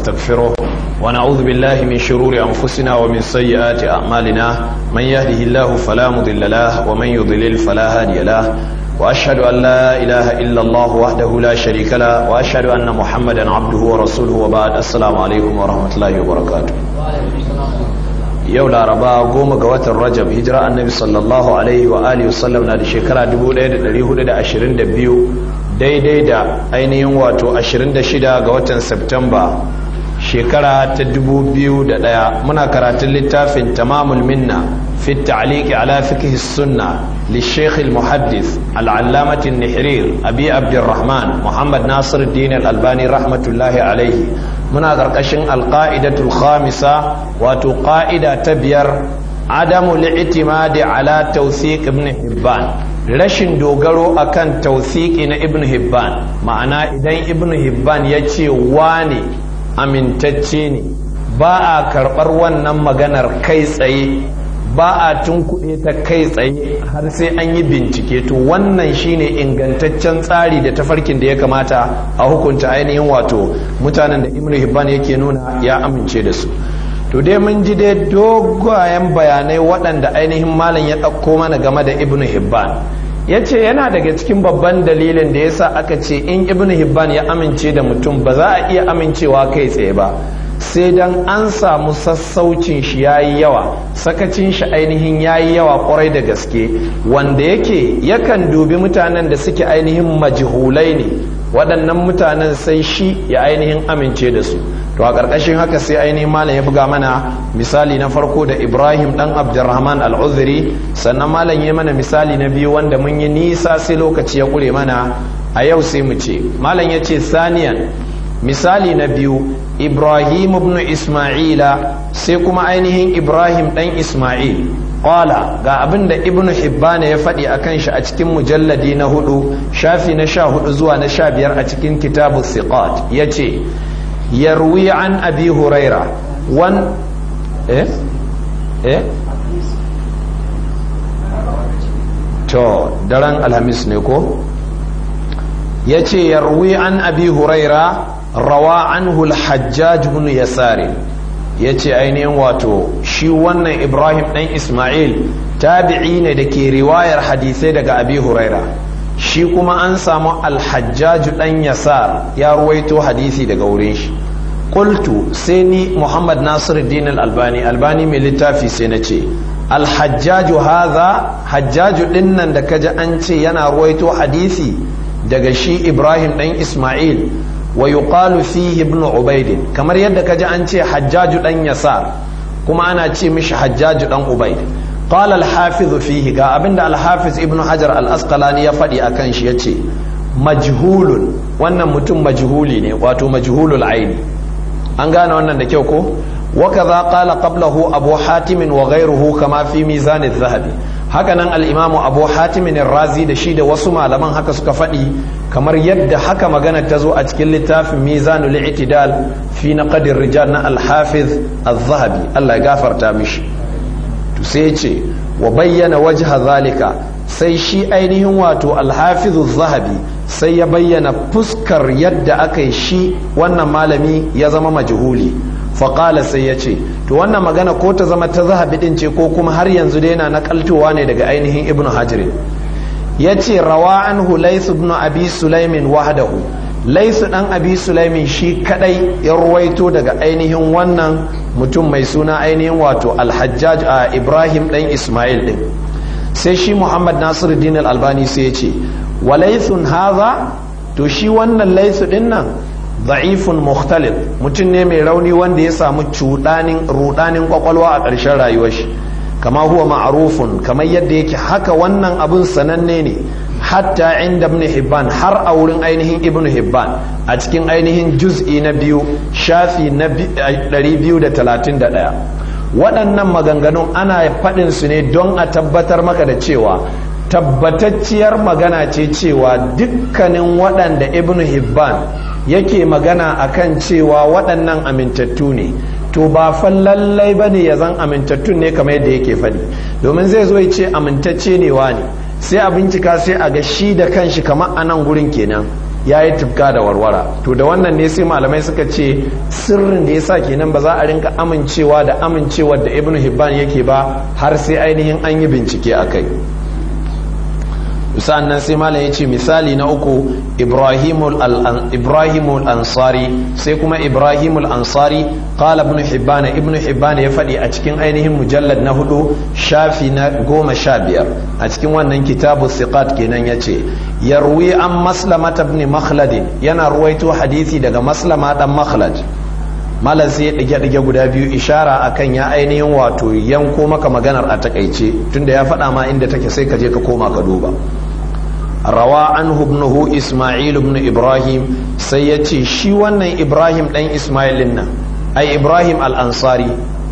ونستغفره ونعوذ بالله من شرور أنفسنا ومن سيئات أعمالنا من يهده الله فلا مضل له ومن يضلل فلا هادي له وأشهد أن لا إله إلا الله وحده لا شريك له وأشهد أن محمدا عبده ورسوله وبعد السلام عليكم ورحمة الله وبركاته yau laraba goma ga watan rajab hijira annabi sallallahu alaihi wa alihi wasallam na da shekara 1422 daidai da ainihin wato 26 ga watan septemba shekara ta 2001 muna karatun littafin tamamul minna fi ta'liqi ala fiqh sunna للشيخ المحدث العلامة النحرير أبي عبد الرحمن محمد ناصر الدين الألباني رحمة الله عليه من قرقشن القاعدة الخامسة وتقاعدة تبير عدم الاعتماد على توثيق ابن حبان rashin dogaro akan tauthiki na ibn hibban ma'ana idan ibn hibban ya ce wane amintacce ne ba a karɓar wannan maganar kai tsaye ba a tunkuɗe ta kai tsaye har sai an yi bincike to wannan shine ingantaccen tsari da tafarkin da ya kamata a hukunta ainihin wato mutanen da ibn hibban yake nuna ya amince da su to dai mun ji dai dogayen bayanai waɗanda ainihin malam ya ɗauko mana game da ibn hibban ya ce yana daga cikin babban dalilin da yasa aka ce in ibn hibban ya amince da mutum ba za a iya amincewa kai tsaye ba sai dan an samu sassaucin shi ya yi yawa sakacin shi ainihin ya yi yawa kwarai da gaske wanda yake yakan dubi mutanen da suke ainihin majihulai ne waɗannan mutanen sai shi ya ainihin amince da su to a ƙarƙashin haka sai ainihin malam ya buga mana misali na farko da ibrahim ɗan abdurrahman al'uzuri sannan malam ya mana misali na biyu wanda mun yi nisa sai lokaci ya ƙure mana a yau sai mu ce malam ya ce saniyan misali na biyu ibrahim ibn isma'ila sai kuma ainihin ibrahim dan isma'il qala ga abin da ibn hibbana ya faɗi a kan shi a cikin mujalladi na hudu shafi na sha hudu zuwa na sha biyar a cikin kitabu siqat ya ce yarwi an abi huraira wan eh eh to daren alhamis ne ko ya ce yarwi an abi huraira rawa anhu al-hajjaj ibn yasari yace ainihin wato shi wannan ibrahim dan isma'il tabi'i ne da ke riwayar hadisai daga abi huraira shi kuma an samu al-hajjaj dan yasar ya ruwaito hadisi daga wurin shi qultu sai ni muhammad nasiruddin al-albani albani mai littafi sai na ce al-hajjaj hadha hajjaj dinnan da kaji an ce yana ruwaito hadisi daga shi ibrahim dan isma'il wa yuqalu fihi ibn ubaid kamar yadda kaji an ce hajjaju dan yasar kuma ana ce mishi hajjaju dan ubaid qala al-hafiz fihi ga abinda al-hafiz ibn hajar al-asqalani ya faɗi akan shi yace majhulun wannan mutum majhuli ne wato majhulul aini an gane wannan da kyau ko وكذا قال قبله أبو حاتم وغيره كما في ميزان الذهبي hakanan al'imamu abu hatimin razi da shi da wasu malaman haka suka faɗi kamar yadda haka magana ta zo a cikin littafin mizanul i'tidal fi na qadir rijal na alhafiz az-zahabi Allah ya gafarta mishi to sai ce wa bayyana wajha zalika sai shi ainihin wato alhafiz az-zahabi sai ya bayyana fuskar yadda aka yi shi wannan malami ya zama majhuli faƙala sai ya ce to wannan magana ko ta zama ta zahabi ɗin ce ko kuma har yanzu dai yana naƙaltowa ne daga ainihin ibn hajirin ya ce rawa an laisu ibn abi sulaimin wahdahu laisu ɗan abi sulaimin shi kaɗai ya ruwaito daga ainihin wannan mutum mai suna ainihin wato alhajjaj a ibrahim ɗan ismail ɗin sai shi muhammad nasiru dinar albani sai ya ce wa laisun haza to shi wannan laisu ɗin nan da'ifun mukhtalif mutum ne mai rauni wanda ya samu cudanin rudanin kwakwalwa a ƙarshen rayuwar shi kama huwa ma'rufun kamar yadda yake haka wannan abun sananne ne hatta inda ibn hibban har a wurin ainihin ibn hibban a cikin ainihin juz'i na biyu shafi na 231 waɗannan maganganun ana faɗin su ne don a tabbatar maka da cewa tabbatacciyar magana ce cewa dukkanin waɗanda ibn hibban yake magana akan cewa waɗannan amintattu ne to ba fa lallai ba ne ya zan amintattun ne kamar yadda yake faɗi domin zai zo ya ce amintacce ne wa ne sai a bincika sai a ga shi da kanshi kamar a nan gurin kenan ya yi tufka da warwara to da wannan ne sai malamai suka ce sirrin da ya sa kenan ba za a rinka amincewa da amincewa da ibn hibban yake ba har sai ainihin an yi bincike a kai nan sai malam ya ce misali na uku ibrahimul ansari sai kuma ibrahimul ansari qala ibn hibban ibn hibban ya faɗi a cikin ainihin mujallad na hudu shafi na goma sha biyar a cikin wannan kitabu siqat kenan ya ce yarwi an maslama ibn makhlad yana ruwaito hadisi daga maslama dan makhlad malam sai ya ɗige ɗige guda biyu ishara akan ya ainihin wato yanko maka maganar a takaice tunda ya faɗa ma inda take sai ka je ka koma ka duba rawa anhu ibnuhu isma'il ibn ibrahim sai ya ce shi wannan ibrahim dan isma'ilin nan ai ibrahim al-ansari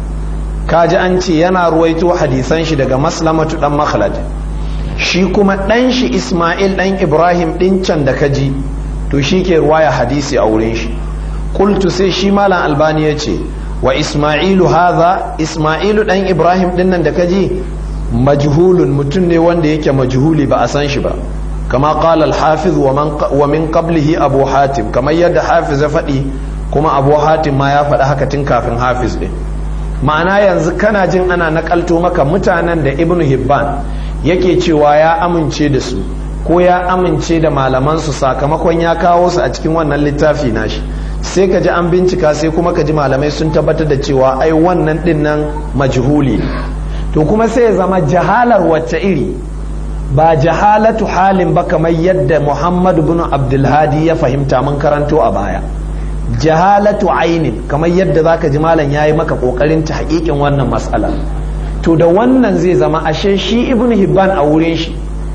kaji an ce yana ruwaito hadisan shi daga maslamatu dan makhlad shi kuma dan shi isma'il dan ibrahim din can da kaji to shi ke ruwaya hadisi a wurin shi qultu sai shi malam albani ya ce wa isma'ilu hadha isma'ilu dan ibrahim din nan da kaji majhulun mutum ne wanda yake majhuli ba a san shi ba كما قال الحافظ ومن ومن قبله ابو حاتم كما يد حافظ فدي kuma abu hatim ma ya faɗi haka tun kafin hafiz ɗin ma'ana yanzu kana jin ana nakalto maka mutanen da ibnu hibban yake cewa ya amince da su ko ya amince da malamansu sakamakon ya kawo su a cikin wannan littafi nashi sai ka ji an bincika sai kuma ka ji malamai sun tabbatar da cewa ai wannan ɗin nan majhuli to kuma sai ya zama jahalar wacce iri ba jahalatu halin ba kamar yadda muhammadu bin abdulhadi ya fahimta mun karanto a baya jahalatu ainin kamar yadda zaka ji malam yayi maka kokarin ta hakikin wannan matsala to da wannan zai zama ashe shi ibnu hibban a wurin shi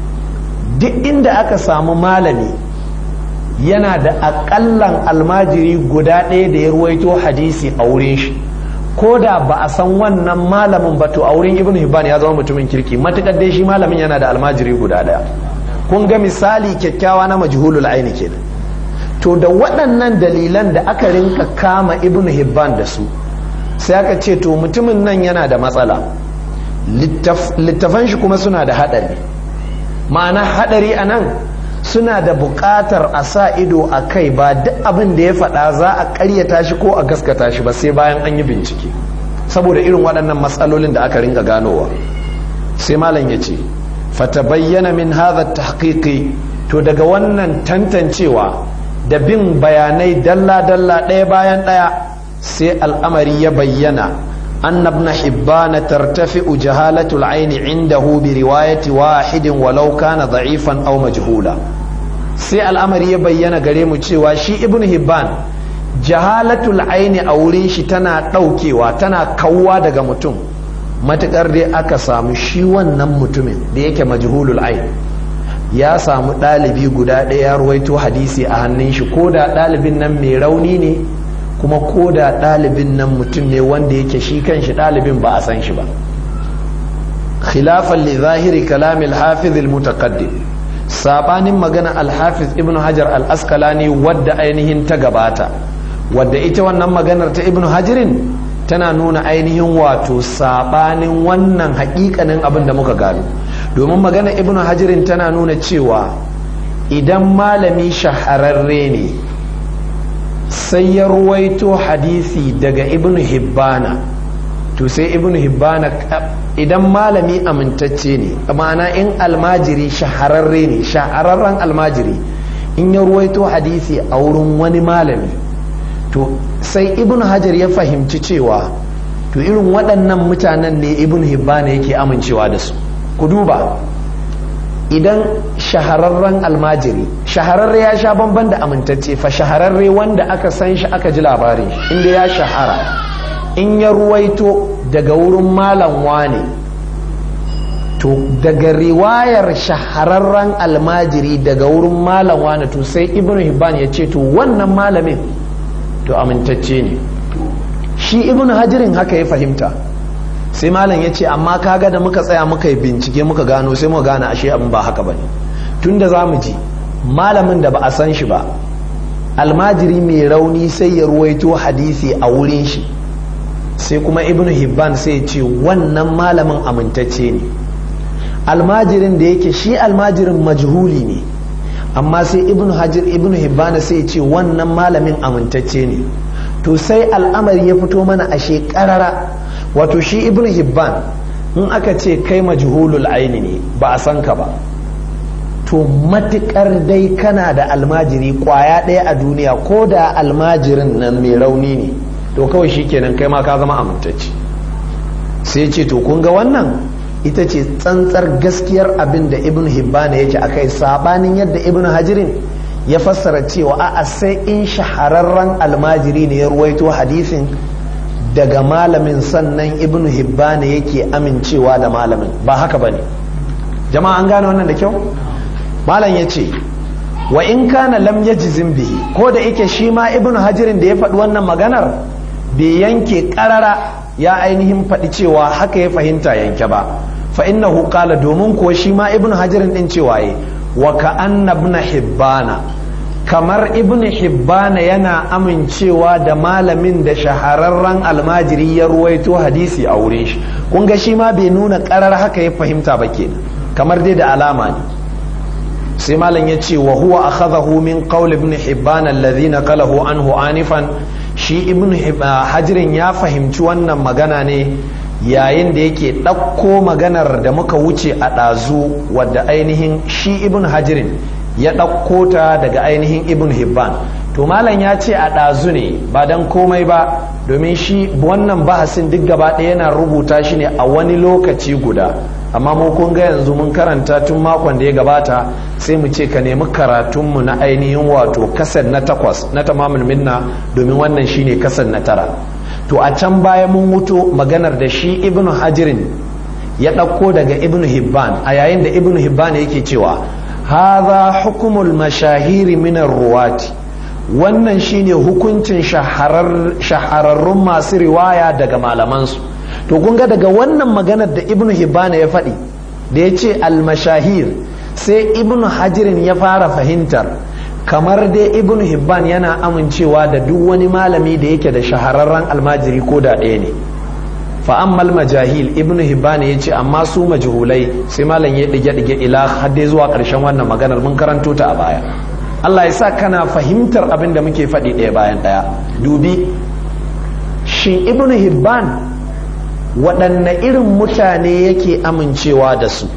duk inda aka samu malami yana da akallan almajiri guda ɗaya da ya ruwaito hadisi a wurin shi ko da ba a san wannan malamin ba to a wurin ibn hibban ya zama mutumin kirki matukar dai shi malamin yana da almajiri guda daya kun ga misali kyakkyawa na majhulul aini kenan to da waɗannan dalilan da aka rinka kama ibn hibban da su sai aka ce to mutumin nan yana da matsala littafan shi kuma suna da haɗari ma'ana haɗari a nan suna da buƙatar a sa ido a kai ba duk abin da ya faɗa za a ƙaryata shi ko a gaskata shi ba sai bayan an yi bincike saboda irin waɗannan matsalolin da aka ringa ganowa sai malam ya ce fatabayyana min hadha tahqiqi to daga wannan tantancewa da bin bayanai dalla-dalla ɗaya bayan ɗaya sai al'amari ya bayyana أن ابن حبان ترتفع جهالة العين عنده برواية واحد ولو كان ضعيفا أو مجهولا sai al'amari ya bayyana gare mu cewa shi ibn hibban jahalatul aini a wurin shi tana ɗaukewa tana kawwa daga mutum matuƙar dai aka samu shi wannan mutumin da yake majhulul ain ya samu ɗalibi guda ɗaya ya ruwaito hadisi a hannun shi ko da ɗalibin nan mai rauni ne kuma ko da ɗalibin nan mutum ne wanda yake shi kan shi ɗalibin ba a san shi ba khilafan li zahiri kalamil hafiz al-mutaqaddim sabanin magana al-hafiz ibnu hajar al-asqalani wadda ainihin ta gabata wadda ita wannan maganar ta ibnu hajirin tana nuna ainihin wato sabanin wannan hakikanin abin da muka gano domin magana ibnu hajirin tana nuna cewa idan malami shahararre ne sai ya ruwaito hadisi daga ibnu hibbana to sai ibnu hibbana idan malami amintacce ne ma'ana in almajiri shahararre ne shahararren almajiri in ya ruwaito hadisi a wurin wani malami to sai ibn hajar ya fahimci cewa to irin waɗannan mutanen ne ibn hibbana yake amincewa da su ku duba idan shahararren almajiri shahararre ya sha bamban da amintacce fa shahararre wanda aka san shi aka ji labarin inda ya shahara in ya ruwaito daga wurin malam wane to daga riwayar shahararren almajiri daga wurin malam wane to sai ibn hibban ya ce to wannan malamin to amintacce ne shi ibn hajirin haka ya fahimta sai malam ya ce amma kaga da muka tsaya muka yi bincike muka gano sai muka gane ashe abin ba haka bane tun da za mu ji malamin da ba a san shi ba almajiri mai rauni sai ya ruwaito hadisi a wurin shi sai kuma ibn hibban sai ce wannan malamin amintacce ne almajirin da yake shi almajirin majhuli ne amma sai ibn hajar ibn hibbana sai ce wannan malamin amintacce ne to sai al'amari ya fito mana a shekarara wato shi ibn hibban in aka ce kai majhulul aini ne ba a san ka ba to matukar dai kana da almajiri kwaya ɗaya a duniya ko da almajirin nan mai rauni ne to kawai shi kenan kai ma ka zama amintacce sai ce to kun ga wannan ita ce tsantsar gaskiyar abin da ibn hibbana yake a kai sabanin yadda ibn hajirin ya fassara cewa a'a sai in shahararren almajiri ne ya ruwaito hadisin daga malamin sannan ibn hibbana yake amincewa da malamin ba haka bane jama'a an gane wannan da kyau malam ya ce wa in kana lam yajzim bihi ko da yake shi ma ibn hajirin da ya faɗi wannan maganar bai yanke ƙarara ya ainihin faɗi cewa haka ya fahimta yanke ba fa innahu qala domin ko shi ma ibn hajirin din cewa yi wa ka anna ibn hibbana kamar ibn hibbana yana amincewa da malamin da shahararren almajiri ya ruwaito hadisi a wurin shi kun ga shi ma bai nuna karar haka ya fahimta ba kenan kamar dai da alama ne sai malam ya ce wa huwa akhadahu min qawl ibn hibban alladhi naqalahu anhu anifan shi ibn hajirin ya fahimci wannan magana ne yayin da yake ɗauko maganar da muka wuce a ɗazu wadda ainihin shi ibn hajirin ya ɗauko ta daga ainihin ibn hibban to malam ya ce a ɗazu ne ba don komai ba domin shi wannan bahasin duk gaba ɗaya yana rubuta shi ne a wani lokaci guda amma mu kun ga yanzu mun karanta tun makon da ya gabata sai mu ce ka nemi karatunmu na ainihin wato kasar na takwas na tamamul minna domin wannan shine kasar na tara to a can baya mun wuto maganar da shi ibnu hajirin ya ɗauko daga ibnu hibban a yayin da ibnu hibban yake cewa haza hukumul mashahiri minar ruwati wannan shine hukuncin shahararrun masu riwaya daga malamansu to kun ga daga wannan maganar da ibnu hibban ya faɗi da ya ce almashahir sai ibnu hajirin ya fara fahimtar kamar dai ibn hibban yana amincewa da duk wani malami da yake da shahararren almajiri ko da ɗaya ne fa'ammal majahil ibn hibban ya ce amma su majhulai sai malam ya ɗige ɗige ila hadde zuwa ƙarshen wannan maganar mun karanto ta a baya Allah ya sa kana fahimtar abin da muke faɗi ɗaya bayan ɗaya dubi shin ibn hibban waɗanne irin mutane yake amincewa da su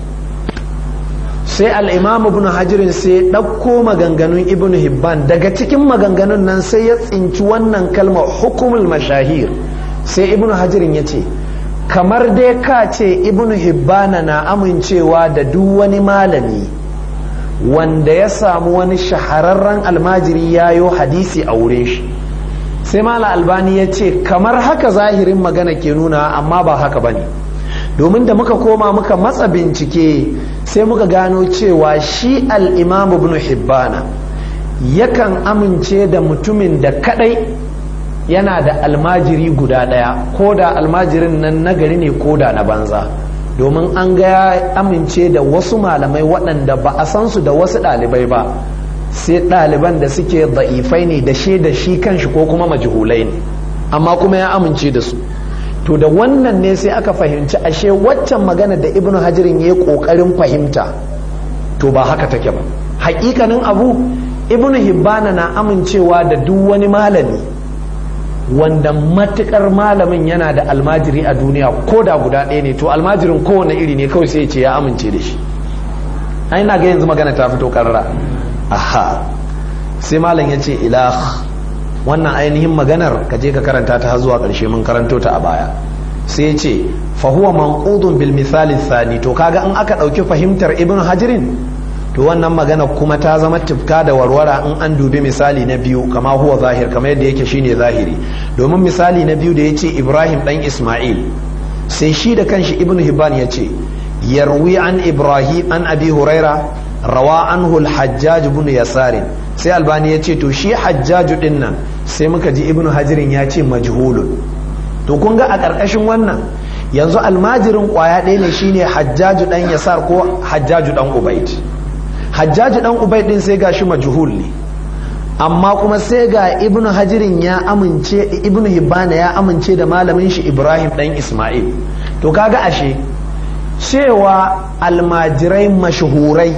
sai al'imam ibn hajirin sai ɗauko maganganun ibn hibban daga cikin maganganun nan sai ya tsinci wannan kalmar hukumul mashahir sai ibn hajirin ya ce kamar dai ka ce ibn hibbana na amincewa da duk wani malami wanda ya samu wani shahararren almajiri ya yo hadisi a wurin shi sai mala albani ya ce kamar haka zahirin magana ke nuna amma ba haka ba ne domin da muka koma muka matsa bincike sai muka gano cewa shi al'imam ibn hibbana yakan amince da mutumin da kadai yana da almajiri guda daya ko da almajirin nan nagari ne ko da na banza domin an ga ya amince da wasu malamai waɗanda ba a san su da wasu ɗalibai ba sai ɗaliban da suke da'ifai ne da shi da shi kanshi ko kuma majhulai ne amma kuma ya amince da su to da wannan ne sai aka fahimci ashe waccan magana da ibnu hajirin ya yi kokarin fahimta to ba haka take ba hakikanin abu ibnu hibbana na amincewa da duk wani malami wanda matukar malamin yana da almajiri a duniya ko da guda ɗaya ne to almajirin kowane iri ne kawai sai ce ya amince da shi ai na ga yanzu magana ta fito karara aha sai malam ya ce ilah wannan ainihin maganar ka je ka karanta ta har zuwa ƙarshe mun karanto ta a baya sai ce fa huwa manqudun bil misali thani to kaga in aka ɗauki fahimtar ibn hajirin to wannan magana kuma ta zama tifka da warwara in an dubi misali na biyu kama huwa zahir kamar yadda yake shine zahiri domin misali na biyu da ya ce ibrahim dan isma'il sai shi da kanshi ibn hibban ya ce yarwi an ibrahim an abi huraira rawa anhu al-hajjaj ibn yasarin sai albani ya ce to shi hajjaju din nan sai muka ji ibnu hajirin ya ce majhulun to kun ga a ƙarƙashin wannan yanzu almajirin ƙwaya ɗaya ne shine hajjaju ɗan yasar ko hajjaju ɗan ubaid hajjaju ɗan ubaid ɗin sai ga shi majhul ne amma kuma sai ga ibnu hajirin ya amince ibnu hibbana ya amince da malamin shi ibrahim ɗan isma'il to kaga ashe cewa almajirai mashahurai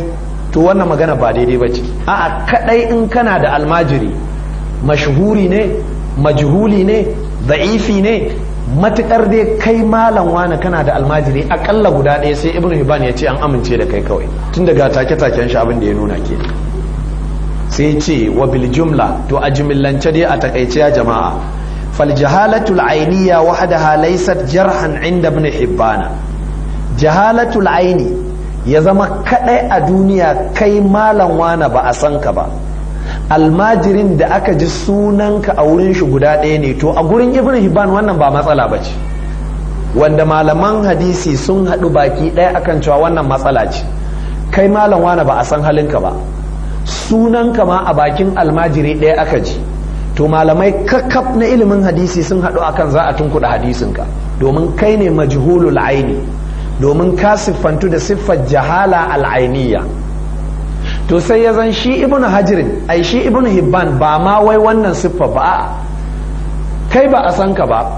to wannan magana ba daidai ba ce a'a kadai in kana da almajiri mashhuri ne majhuli ne da'ifi ne matukar dai kai malam wani kana da almajiri akalla guda ɗaya sai ibnu hibban ya ce an amince da kai kawai tun daga take taken shi abin da ya nuna ke sai ce wa bil jumla to a jimillance dai a takaice ya jama'a fal jahalatul ainiya wahdaha laysat jarhan inda ibn hibbana jahalatul aini ya zama kadai a duniya kai malam wani ba a san ka ba almajirin da aka ji sunanka a wurin shi guda ɗaya ne to a gurin ibn hibban wannan ba matsala ba ce wanda malaman hadisi sun haɗu baki ɗaya akan cewa wannan matsala ce kai malam wani ba a san halinka ba sunanka ma a bakin almajiri ɗaya aka ji to malamai kakkaf na ilimin hadisi sun haɗu akan za a tunkuɗa hadisinka domin kai ne majhulul aini domin ka siffantu da siffar jahala al'ainiya to sai ya zan shi ibn hajirin ai shi ibn hibban ba ma wai wannan siffa ba kai ba a san ka ba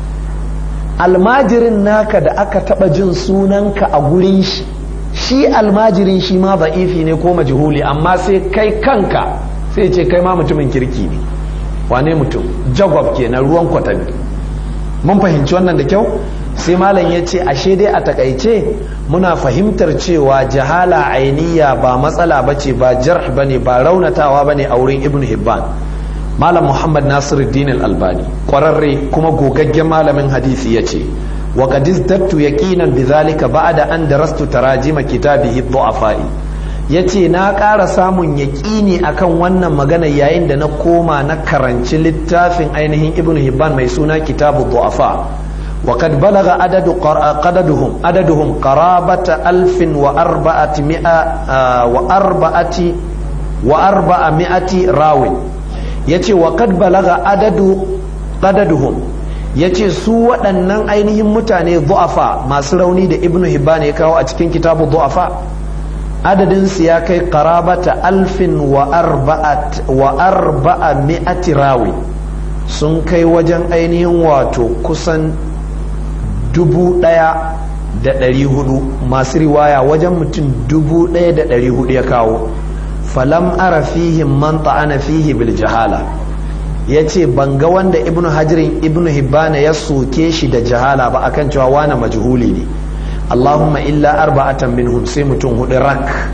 almajirin naka da aka taba jin sunanka a gurin shi shi almajirin shi ma za'ifi ne ko majhuli amma sai kai kanka sai ce kai ma mutumin kirki ne wane mutum jagwab kenan ruwan kwatami mun fahimci wannan da kyau sai malam ya ce ashe dai a takaice muna fahimtar cewa jahala ainiya ba matsala ba ce ba jarh ba ne ba raunatawa ba ne a wurin ibn hibban malam muhammad nasiruddin al-albani kwararre kuma gogaggen malamin hadisi ya ce wa qad izdattu yaqinan bidhalika ba'da an darastu tarajima kitabihi du'afai yace na ƙara samun yaƙini akan wannan magana yayin da na koma na karanci littafin ainihin ibn hibban mai suna kitabu du'afa وقد بلغ عدد عددهم عددهم قرابة ألف وأربعة مئة وأربعة وأربعمائة راو يتي وقد بلغ عدد عددهم yace su waɗannan ainihin mutane du'afa masu rauni da ibnu hibban ya kawo a cikin kitabu du'afa adadin su ya kai qarabata alfin wa arba'at wa arba'a mi'ati rawi sun kai wajen ainihin wato kusan dubu ɗaya da ɗari hudu masu riwaya wajen mutum dubu ɗaya da ɗari hudu ya kawo falam ara fihim man ta'ana fihi bil jahala ya ce ban ga wanda ibnu hajirin ibnu hibbana ya soke shi da jahala ba akan cewa wane majhuli ne allahumma illa arba'atan minhum sai mutum hudu rak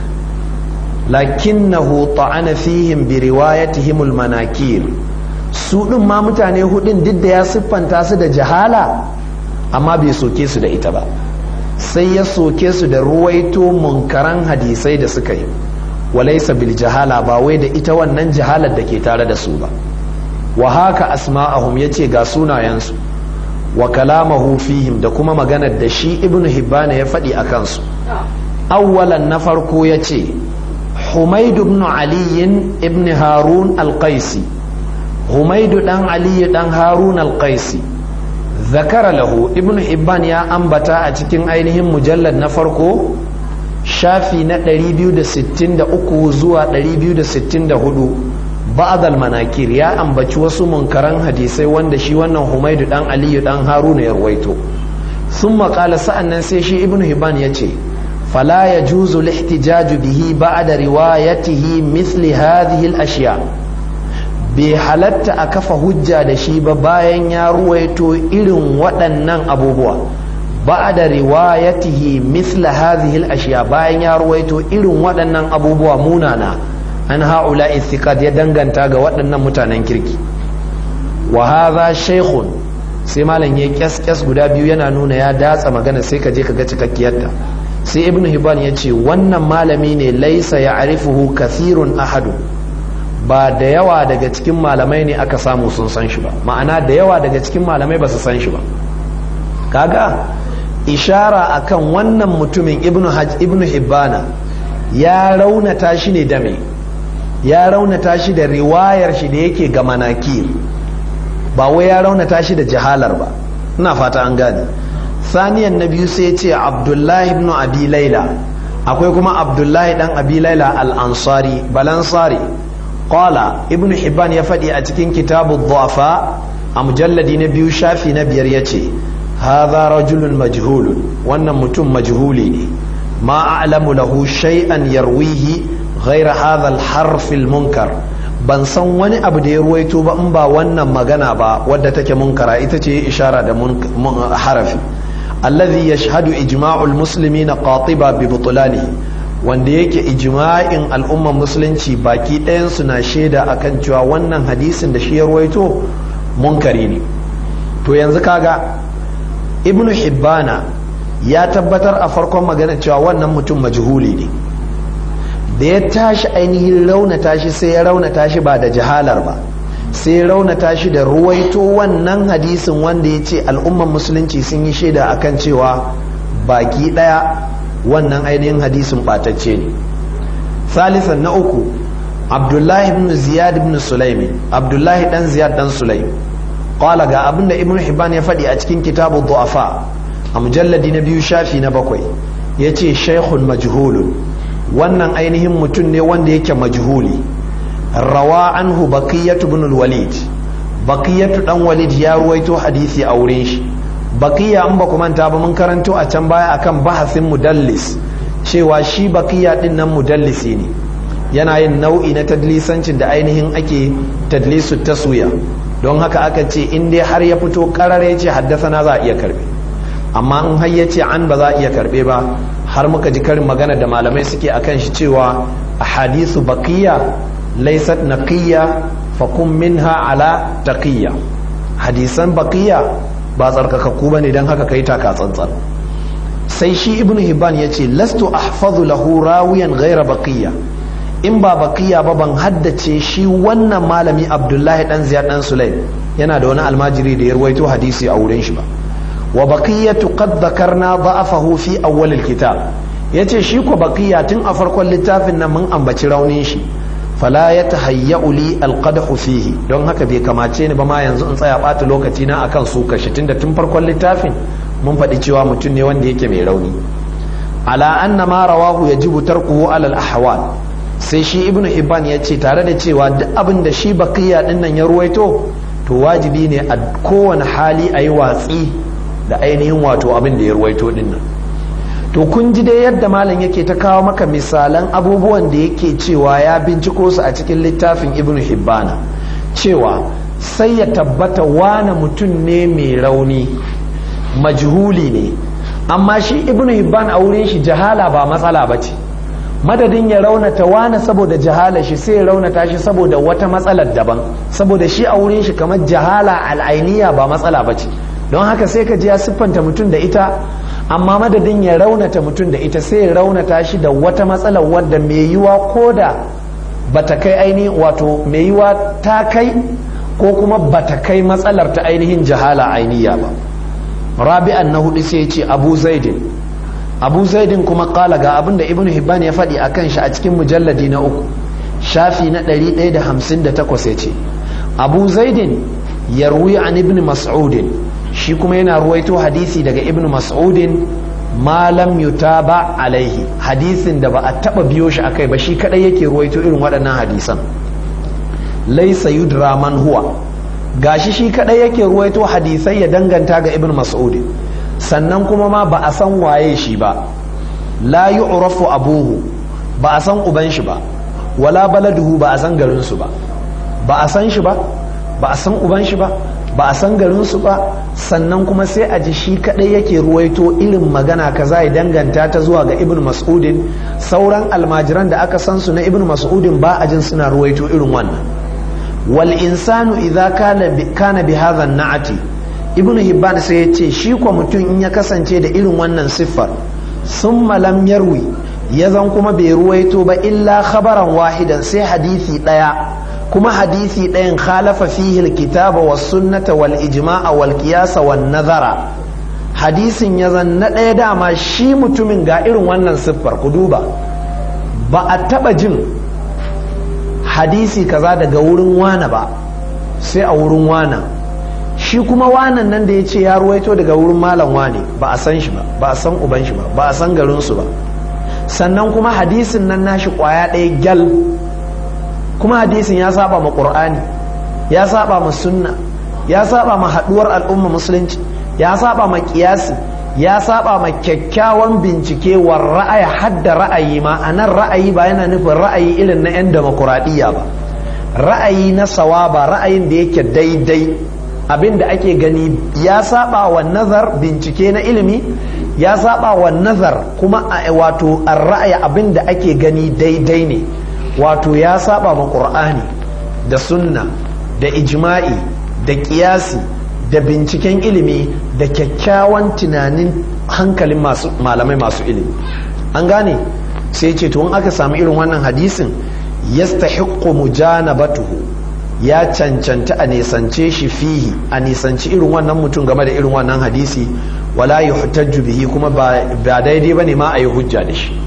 lakinnahu ta'ana fihim bi riwayatihim al manakir su din ma mutane hudun duk da ya siffanta su da jahala amma bai soke su da ita ba sai ya soke su da ruwaito munkaran hadisai da suka yi walaisa bil jahala ba wai da ita wannan jahalar da ke tare da su ba wa haka asma'ahum yace ga sunayensu wa kalamahu fihim da kuma maganar da shi ibnu hibbana ya faɗi a kansu awwalan na farko yace humaid ibn ali ibn harun al-qaisi humaid dan ali dan harun al-qaisi zakara lahu ibn hibban ya ambata a cikin ainihin mujallar na farko shafi na 263 zuwa 264 ba'd al-manakir ya ambaci wasu munkaran hadisai wanda shi wannan humaidu dan aliyu dan haruna ya ruwaito thumma qala sa'annan sai shi ibn hibban yace fala yajuzu al-ihtijaju bihi ba'da riwayatihi mithli hadhihi al-ashya' bai halatta a kafa hujja da shi ba bayan ya ruwaito irin waɗannan abubuwa ba da riwayatihi misla hadhihi al-ashiya bayan ya ruwaito irin waɗannan abubuwa munana an haula ithiqat ya danganta ga waɗannan mutanen kirki wa hadha shaykhun sai malam ya kyaskyas guda biyu yana nuna ya datsa magana sai ka je ka ga cikakkiyarta sai ibnu hibban ya ce wannan malami ne laisa ya arifuhu kathirun ahadu ba da yawa daga cikin malamai ne aka samu sun san shi ba ma'ana da yawa daga cikin malamai ba su san shi ba kaga ishara akan wannan mutumin ibnu hajj ibnu hibbana ya raunata shi ne da me ya raunata shi da riwayar shi da yake ga manakir ba wai ya raunata shi da jahalar ba ina fata an gane saniyan na biyu sai ya ce abdullahi ibn abi laila akwai kuma abdullahi dan abi laila al-ansari balansari qala ibn hibban ya faɗi a cikin kitabu dhu'afa a mujalladi na biyu shafi na biyar ya ce hadha rajulun majhulun wannan mutum majhuli ne ma a'lamu lahu shay'an yarwihi ghayra hadha al-harf al-munkar ban san wani abu da ya ruwaito ba in ba wannan magana ba wadda take munkara ita ce ishara da harafi alladhi yashhadu ijma'ul muslimina qatiba bi butlanihi wanda yake ijma'in al'umman musulunci baki ɗayansu na shaida akan cewa wannan hadisin da shi ya ruwaito munkari ne to yanzu kaga ibnu hibbana ya tabbatar a farkon magana cewa wannan mutum majhuli ne da ya tashi ainihin raunata shi sai ya raunata shi ba da jahalar ba sai ya raunata shi da ruwaito wannan hadisin wanda ya ce al'umman musulunci sun yi shaida akan cewa baki ɗaya wannan ainihin hadisin ɓatacce ne salisan na uku abdullahi ibn ziyad ibn sulaimi abdullahi dan ziyad dan sulaim qala ga abinda ibn hibban ya faɗi a cikin kitabu du'afa a mujalladi na biyu shafi na bakwai yace shaykhun majhulun wannan ainihin mutum ne wanda yake majhuli rawa anhu baqiyatu ibn al-walid baqiyatu dan walid ya ruwaito hadisi a wurin shi baqiya an ba ku manta ba mun karanto a can baya akan bahasin mudallis cewa shi baqiya din nan mudallisi ne yana yin nau'i na tadlisancin da ainihin ake tadlisu taswiya don haka aka ce in dai har ya fito karar ya ce haddasa za a iya karbe amma in har ya ce an ba za a iya karbe ba har muka ji karin magana da malamai suke akan shi cewa a hadisu baqiya laysat naqiyya fa kun minha ala taqiyya hadisan baqiya ba tsarkakakku bane dan haka kai taka tsantsan sai shi ibnu hibban ya ce lastu ahfazu lahu rawiyan ghaira baqiya in ba baqiya ba ban haddace shi wannan malami abdullahi dan ziyad dan sulaim yana da wani almajiri da ya ruwaito hadisi a wurin shi ba wa baqiyatu qad dhakarna da'afahu fi awwal alkitab yace shi ko baqiya tun a farkon littafin nan mun ambaci raunin shi fala yatahayya'u li alqadhu fihi don haka bai kamace ni ba ma yanzu in tsaya bata lokaci na akan su kashi tunda tun farkon littafin mun faɗi cewa mutum ne wanda yake mai rauni ala anna ma rawahu yajibu tarkuhu ala al-ahwal sai shi ibnu hibban ya ce tare da cewa duk abin da shi baqiya din nan ya ruwaito to wajibi ne a kowane hali a yi watsi da ainihin wato abin da ya ruwaito din nan to kun ji dai yadda malam yake ta kawo maka misalan abubuwan da yake cewa ya binciko su a cikin littafin ibnu hibbana cewa sai ya tabbata wane mutum ne mai rauni majhuli ne amma shi ibnu hibban a wurin shi jahala ba matsala ba ce madadin ya raunata wane saboda jahala shi sai ya raunata shi saboda wata matsalar daban saboda shi a wurin shi kamar jahala al'ainiya ba matsala ba ce don haka sai ka ji ya siffanta mutum da ita amma madadin ya raunata mutum da ita sai ya raunata shi da wata matsalar wadda mai yiwa ko da bata kai ainihin wato mai yiwa ta kai ko kuma bata kai matsalar ta ainihin jahala ainiya ba rabi'an na hudu sai ce abu zaidin abu zaidin kuma kala ga abin da ibn hibban ya faɗi akan shi a cikin mujalladi na uku shafi na 158 ya ce abu zaidin ya ruwi an ibn mas'udin shi kuma yana ruwaito hadisi daga ibn mas'udin malam yutaba alaihi hadisin da ba a taba biyo shi akai ba shi kadai yake ruwaito irin waɗannan hadisan laisa yudra man huwa gashi shi kadai yake ruwaito hadisai ya danganta ga ibn mas'ud sannan kuma ma ba a san waye shi ba la yu'rafu abuhu ba a san uban shi ba wala baladuhu ba a san garin su ba ba a san shi ba ba a san uban shi ba ba a san garin su ba sannan kuma sai a ji shi kadai yake ruwaito irin magana kaza ya danganta ta zuwa ga ibn mas'udin sauran almajiran da aka san su na ibn mas'udin ba a jin suna ruwaito irin wannan wal insanu idza kana bi kana bi hadha na'ati ibn hibban sai ya ce shi ko mutum in ya kasance da irin wannan siffar summa lam yarwi ya zan kuma bai ruwaito ba illa khabaran wahidan sai hadisi daya kuma hadisi ɗayan khalafa fihi alkitaba was sunnata wal ijma'a wal qiyasa wan nazara hadisin ya zan na ɗaya dama shi mutumin ga irin wannan siffar ku duba ba a taɓa jin hadisi kaza daga wurin wana ba sai a wurin wana shi kuma wanan nan da ya ce ya ruwaito daga wurin malam wane ba a san shi ba ba a san uban shi ba ba a san garinsu ba sannan kuma hadisin nan nashi kwaya ɗaya gyal kuma hadisin ya saba ma qur'ani ya saba ma sunna ya saba ma haduwar al'umma musulunci ya saba ma kiyasi ya saba ma kyakkyawan bincike wa ra'ayi hadda ra'ayi ma anan ra'ayi ba yana nufin ra'ayi irin na 'yan demokuraɗiyya ba ra'ayi na sawaba ra'ayin da yake daidai abin da ake gani ya saba wa nazar bincike na ilimi ya saba wa nazar kuma wato ra'ayi abin da ake gani daidai ne wato ya saba ma qur'ani da sunna da ijma'i da kiyasi da binciken ilimi da kyakkyawan tunanin hankalin masu malamai masu ilimi an gane sai ce to in aka samu irin wannan hadisin yastahiqqu mujanabatuhu ya cancanta a nisance shi fihi a nisanci irin wannan mutum game da irin wannan hadisi wala yuhtajju bihi kuma ba daidai bane ma a yi hujja da shi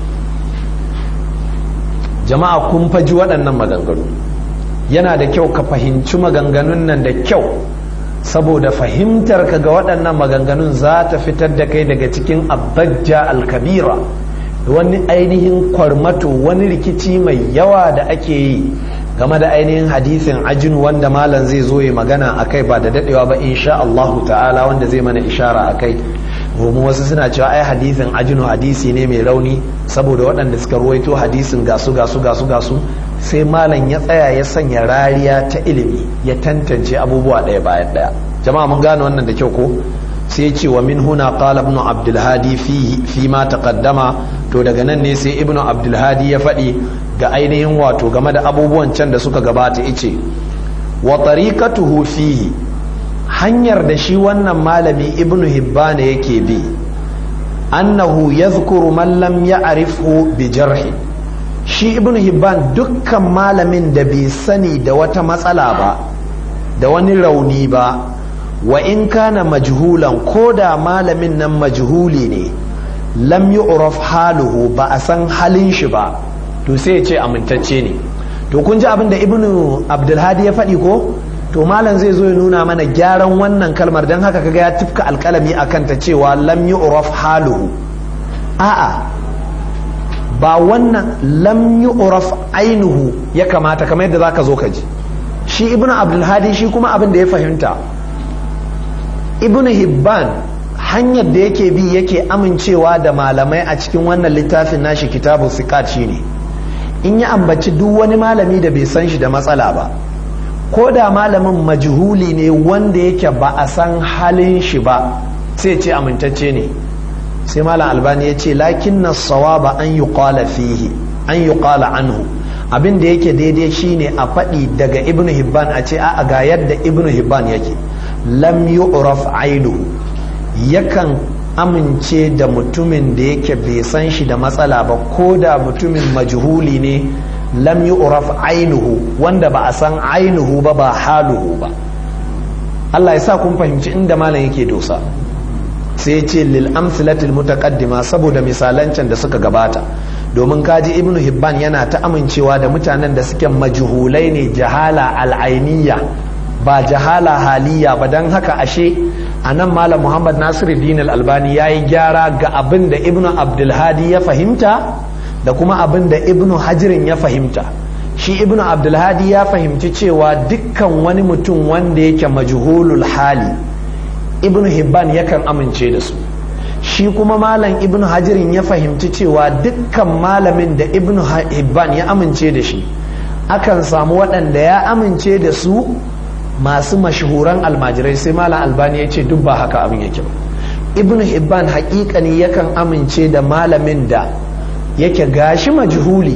jama'a kun faji waɗannan maganganu yana da kyau ka fahimci maganganun nan da kyau saboda fahimtar ka ga waɗannan maganganun za ta fitar da kai daga cikin abajja alkabira wani ainihin kwarmato wani rikici mai yawa da ake yi game da ainihin hadisin ajin wanda malam zai zo ya magana a kai ba da daɗewa ba insha Allahu ta'ala wanda zai mana ishara a kai domin wasu suna cewa ai hadisin ajinu hadisi ne mai rauni saboda waɗanda suka ruwaito hadisin gasu gasu gasu gasu sai malam ya tsaya ya sanya rariya ta ilimi ya tantance abubuwa ɗaya bayan ɗaya jama'a mun gane wannan da kyau ko sai ce wa min huna qala ibn abdul hadi fi fi ma taqaddama to daga nan ne sai ibn abdul hadi ya faɗi ga ainihin wato game da abubuwan can da suka gabata ice wa tariqatuhu fihi hanyar da shi wannan malami ibn hibban yake bi annahu yadhkuru man lam ya'rifhu bi jarhi shi ibn hibban dukkan malamin da bai sani da wata matsala ba da wani rauni ba wa in kana majhulan ko da malamin nan majhuli ne lam yu'raf haluhu ba a san halin shi ba to sai ya ce amintacce ne to kun ji abin da ibnu abdulhadi ya faɗi ko to malam zai zo ya nuna mana gyaran wannan kalmar don haka kaga ya tifka alkalami a kanta cewa lam yu'raf haluhu a'a ba wannan lam yu'raf ainuhu ya kamata kamar yadda zaka zo ka ji shi ibnu abdulhadi shi kuma abin da ya fahimta ibnu hibban hanyar da yake bi yake amincewa da malamai a cikin wannan littafin nashi kitabu sikat shine in ya ambaci duk wani malami da bai san shi da matsala ba ko da malamin majhuli ne wanda yake ba a san halin shi ba sai ce amintacce ne sai malam albani ya ce lakin na sawaba an yi kwala fihi an yi kwala anhu abin da yake daidai shine a faɗi daga ibnu hibban a ce a ga yadda ibnu hibban yake lam yu'raf ainuhu yakan amince da mutumin da yake bai san shi da matsala ba ko da mutumin majhuli ne lam yu'raf ainuhu wanda ba a san ainuhu ba ba haluhu ba Allah ya sa kun fahimci inda malam yake dosa sai ce lil amsilatil mutaqaddima saboda misalancan da suka gabata domin kaji ibnu hibban yana ta amincewa da mutanen da suke majhulai ne jahala al'ainiyya ba jahala haliya ba don haka ashe a nan malam muhammad nasiruddin al-albani ya yi gyara ga abin da ibnu abdulhadi ya fahimta da kuma abin da ibnu hajirin ya fahimta shi ibnu abdulhadi ya fahimci cewa dukkan wani mutum wanda yake majhulul hali ibnu hibban yakan amince da su shi kuma malam ibnu hajirin ya fahimci cewa dukkan malamin da ibnu hibban ya amince da shi akan samu waɗanda ya amince da su masu mashahuran almajirai sai malam albani ya ce duk ba haka abin yake ba ibn hibban haƙiƙani yakan amince da malamin da yake gashi majhuli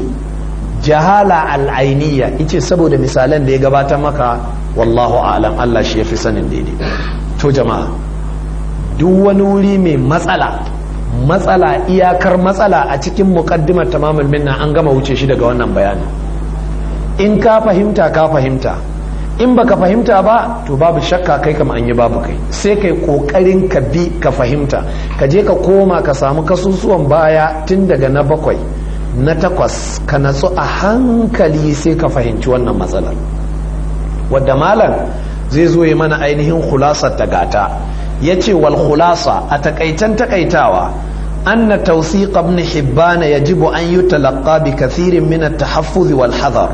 jahala al'ainiya ice saboda misalan da ya gabata maka wallahu alam Allah shi ya fi sanin daidai to jama'a duk wani wuri mai matsala matsala iyakar matsala a cikin muqaddimar tamamul minna an gama wuce shi daga wannan bayani in ka fahimta ka fahimta in baka fahimta ba to babu shakka kai kama an yi babu kai sai kai kokarin ka bi ka fahimta ka je ka koma ka samu kasusuwan baya tun daga na bakwai na takwas ka natsu a hankali sai ka fahimci wannan matsalar wadda malam zai zo yi mana ainihin khulasar ta gata ya ce wal khulasa a takaitan takaitawa anna tawsiq ibn hibban yajibu an yutalaqqa bi kathirin min at-tahaffuz wal hadar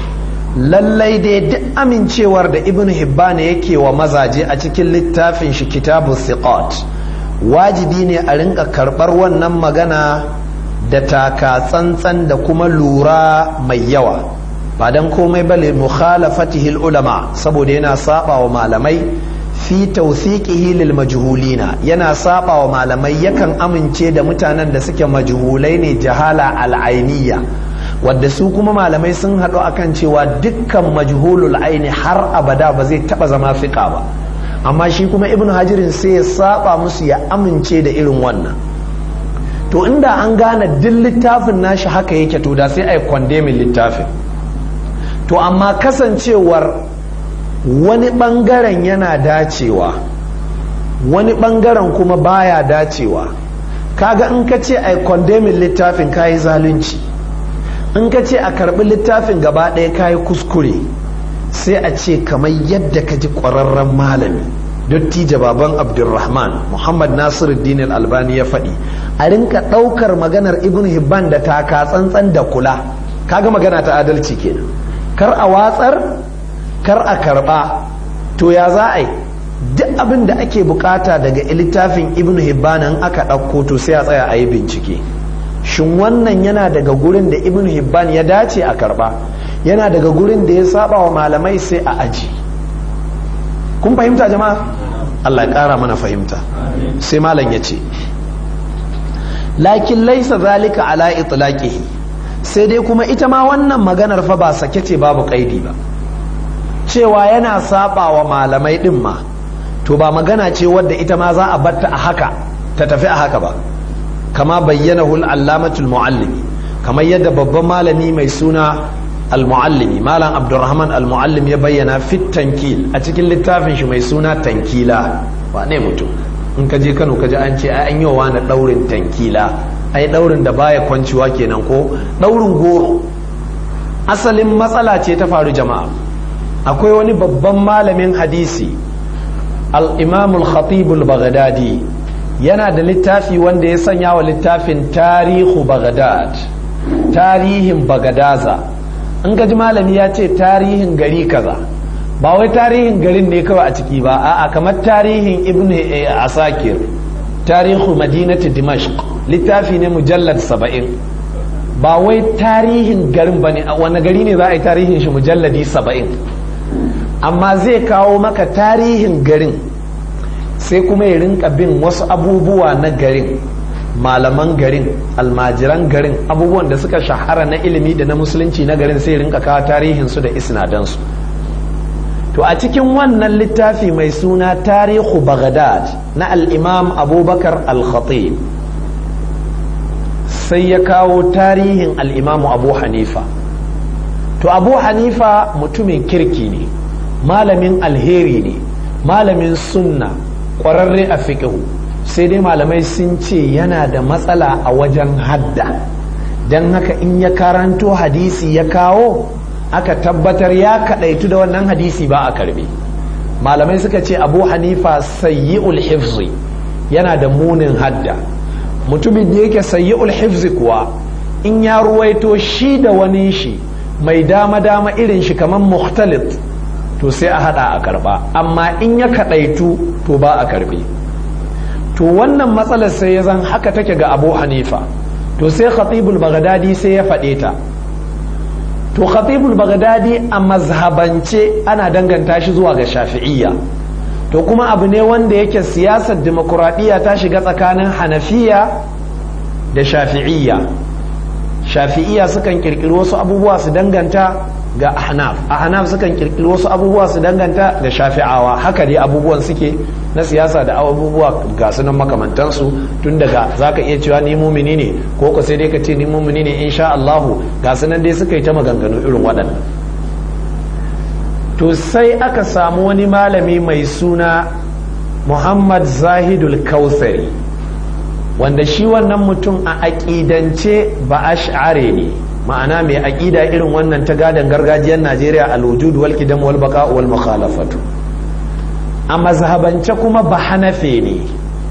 lallai dai duk amincewar da ibn hibban yake wa mazaje a cikin littafin shi kitabu thiqat wajibi ne a rinka karɓar wannan magana da taka tsantsan da kuma lura mai yawa ba don komai bale mukhalafatihil ulama saboda yana saba wa malamai fi tawthiqihi lil majhulina yana saba wa malamai yakan amince da mutanen da suke majhulai ne jahala al'ainiya wadda su kuma malamai sun haɗu akan cewa dukkan majhulul aini har abada ba zai taɓa zama fiƙa ba amma shi kuma ibn hajirin sai ya saba musu ya amince da irin wannan to inda an gane duk littafin nashi haka yake to da sai a yi kwandemin littafin to amma kasancewar wani ɓangaren yana dacewa wani ɓangaren kuma baya dacewa kaga in ka ce a yi kwandemin littafin kayi zalunci in ka ce a karbi littafin gaba ɗaya kayi kuskure sai a ce kamar yadda ka ji ƙwararren malami dattijo baban abdulrahman muhammad nasiruddin albani ya faɗi a rinka ɗaukar maganar ibn hibban da taka tsantsan da kula kaga magana ta adalci kenan kar a watsar kar a karɓa to ya za a yi duk abin da ake bukata daga littafin ibn hibban in aka ɗauko to sai a tsaya a yi bincike shin wannan yana daga gurin da ibn hibban ya dace a karba yana daga gurin da ya saba wa malamai sai a aji kun fahimta jama'a Allah ya kara mana fahimta sai malam ya ce lakin laisa zalika ala itlaqihi sai dai kuma ita ma wannan maganar fa ba sake ce babu kaidi ba cewa yana saba wa malamai din ma to ba magana ce wadda ita ma za a batta a haka ta tafi a haka ba kama bayyana hul allamatul muallimi kamar yadda babban malami mai suna al-muallimi malam abdurrahman al-muallim ya bayyana fit tankil a cikin littafin shi mai suna tankila wane mutum in ka je kano ka ji an ce ai an yi wa na daurin tankila ai daurin da baya kwanciwa kenan ko daurin goro asalin matsala ce ta faru jama'a akwai wani babban malamin hadisi al-imam al-khatib al-baghdadi yana da littafi wanda ya sanya wa littafin tarihu baghdad tarihin bagadaza in gaji malami ya ce tarihin gari kaza ba wai tarihin garin ne kawai a ciki ba a'a kamar tarihin ibn asakir tarihu madinati dimashq littafi ne mujallad saba'in ba wai tarihin garin ba ne wani gari ne za a yi tarihin shi mujalladi saba'in amma zai kawo maka tarihin garin sai kuma ya rinka bin wasu abubuwa na garin malaman garin almajiran garin abubuwan da suka shahara na ilimi da na musulunci na garin sai rinka kawo tarihinsu da isnadansu to a cikin wannan littafi mai suna tarihu baghdad na al'imam abubakar al-khatib sai ya kawo tarihin al'imamu abu hanifa to abu hanifa mutumin kirki ne malamin alheri ne malamin sunna ƙwararre a fiƙihu sai dai malamai sun ce yana da matsala a wajen hadda don haka in ya karanto hadisi ya kawo aka tabbatar ya kaɗaitu da wannan hadisi ba a karbe malamai suka ce abu hanifa sayyi'ul hifzi yana da munin hadda mutumin da yake sayyi'ul hifzi kuwa in ya ruwaito shi da wani shi mai dama-dama irin shi kamar muhtalit to sai a hada a karba amma in ya kaɗaitu to ba a karbe to wannan matsalar sai ya zan haka take ga abu hanifa to sai khatibul baghdadi sai ya faɗe ta to khatibul baghdadi a mazhabance ana danganta shi zuwa ga shafi'iyya to kuma abu ne wanda yake siyasar demokuraɗiyya ta shiga tsakanin hanafiya da shafi'iyya shafi'iyya sukan kirkiri wasu abubuwa su danganta ga ahnaf ahnaf sukan kirkiri wasu abubuwa su danganta ga shafi'awa haka dai abubuwan suke na siyasa da abubuwa ga sunan makamantansu tun daga zaka iya cewa ni mumini ne ko ko sai dai ka ce ni mumini ne insha Allah ga sunan dai suka yi ta maganganu irin waɗannan to sai aka samu wani malami mai suna Muhammad Zahidul Kautsari wanda shi wannan mutum a aƙidance ba ash'are ne ma'ana mai aƙida irin wannan ta gadon gargajiyar najeriya al-wujud wal qidam wal baqa wal mukhalafatu a mazhabance kuma ba hanafe ne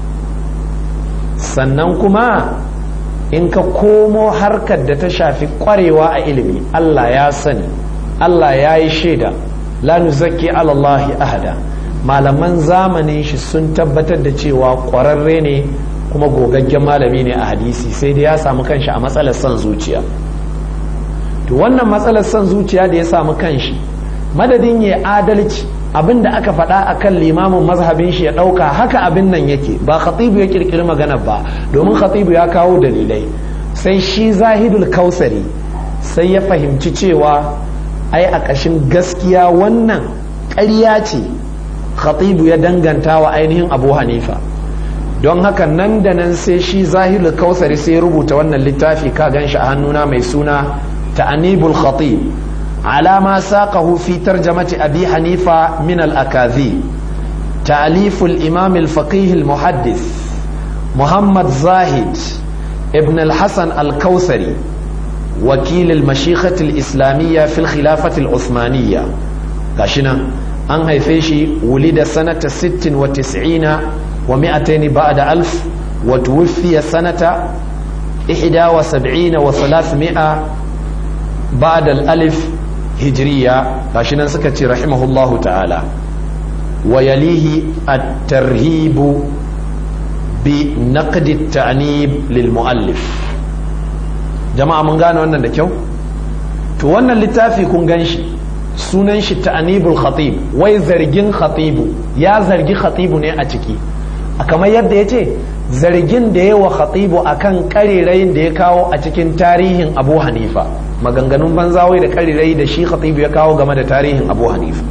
sannan kuma in ka komo harkar da ta shafi kwarewa a ilimi Allah ya sani Allah ya yi shaida la nuzakki ala Allah ahada malaman zamanin shi sun tabbatar da cewa ƙwararre ne kuma gogaggen malami ne a hadisi sai dai ya samu kanshi a matsalar son zuciya to wannan matsalar son zuciya da ya samu kanshi madadin ya adalci abin da aka faɗa a kan limamin mazhabin shi ya ɗauka haka abin nan yake ba khatibu ya ƙirƙiri magana ba domin khatibu ya kawo dalilai sai shi zahidul kausari sai ya fahimci cewa ai a ƙashin gaskiya wannan ƙarya ce khatibu ya danganta wa ainihin abu hanifa don haka nan da nan sai shi zahidul kausari sai ya rubuta wannan littafi ka gan shi a hannuna mai suna ta'anibul khatib على ما ساقه في ترجمة أبي حنيفة من الأكاذيب تأليف الإمام الفقيه المحدث محمد زاهد ابن الحسن الكوثري وكيل المشيخة الإسلامية في الخلافة العثمانية كاشنا أن هيفيشي ولد سنة ست وتسعين ومائتين بعد ألف وتوفي سنة إحدى وسبعين وثلاثمائة بعد الألف hijiriya gashi nan suka ce rahimahullahu ta'ala wa yalihi at-tarhibu bi naqdi at-ta'nib lil muallif jama'a mun gane wannan da kyau to wannan littafi kun gan shi sunan shi ta'nibul khatib wai zargin khatibu ya zargi khatibu ne a ciki kamar yadda ya ce zargin da yawa khatibu akan karerayin da ya kawo a cikin tarihin abu hanifa maganganun banzawai da karirai da shi khatibu ya kawo game da tarihin abu hanifa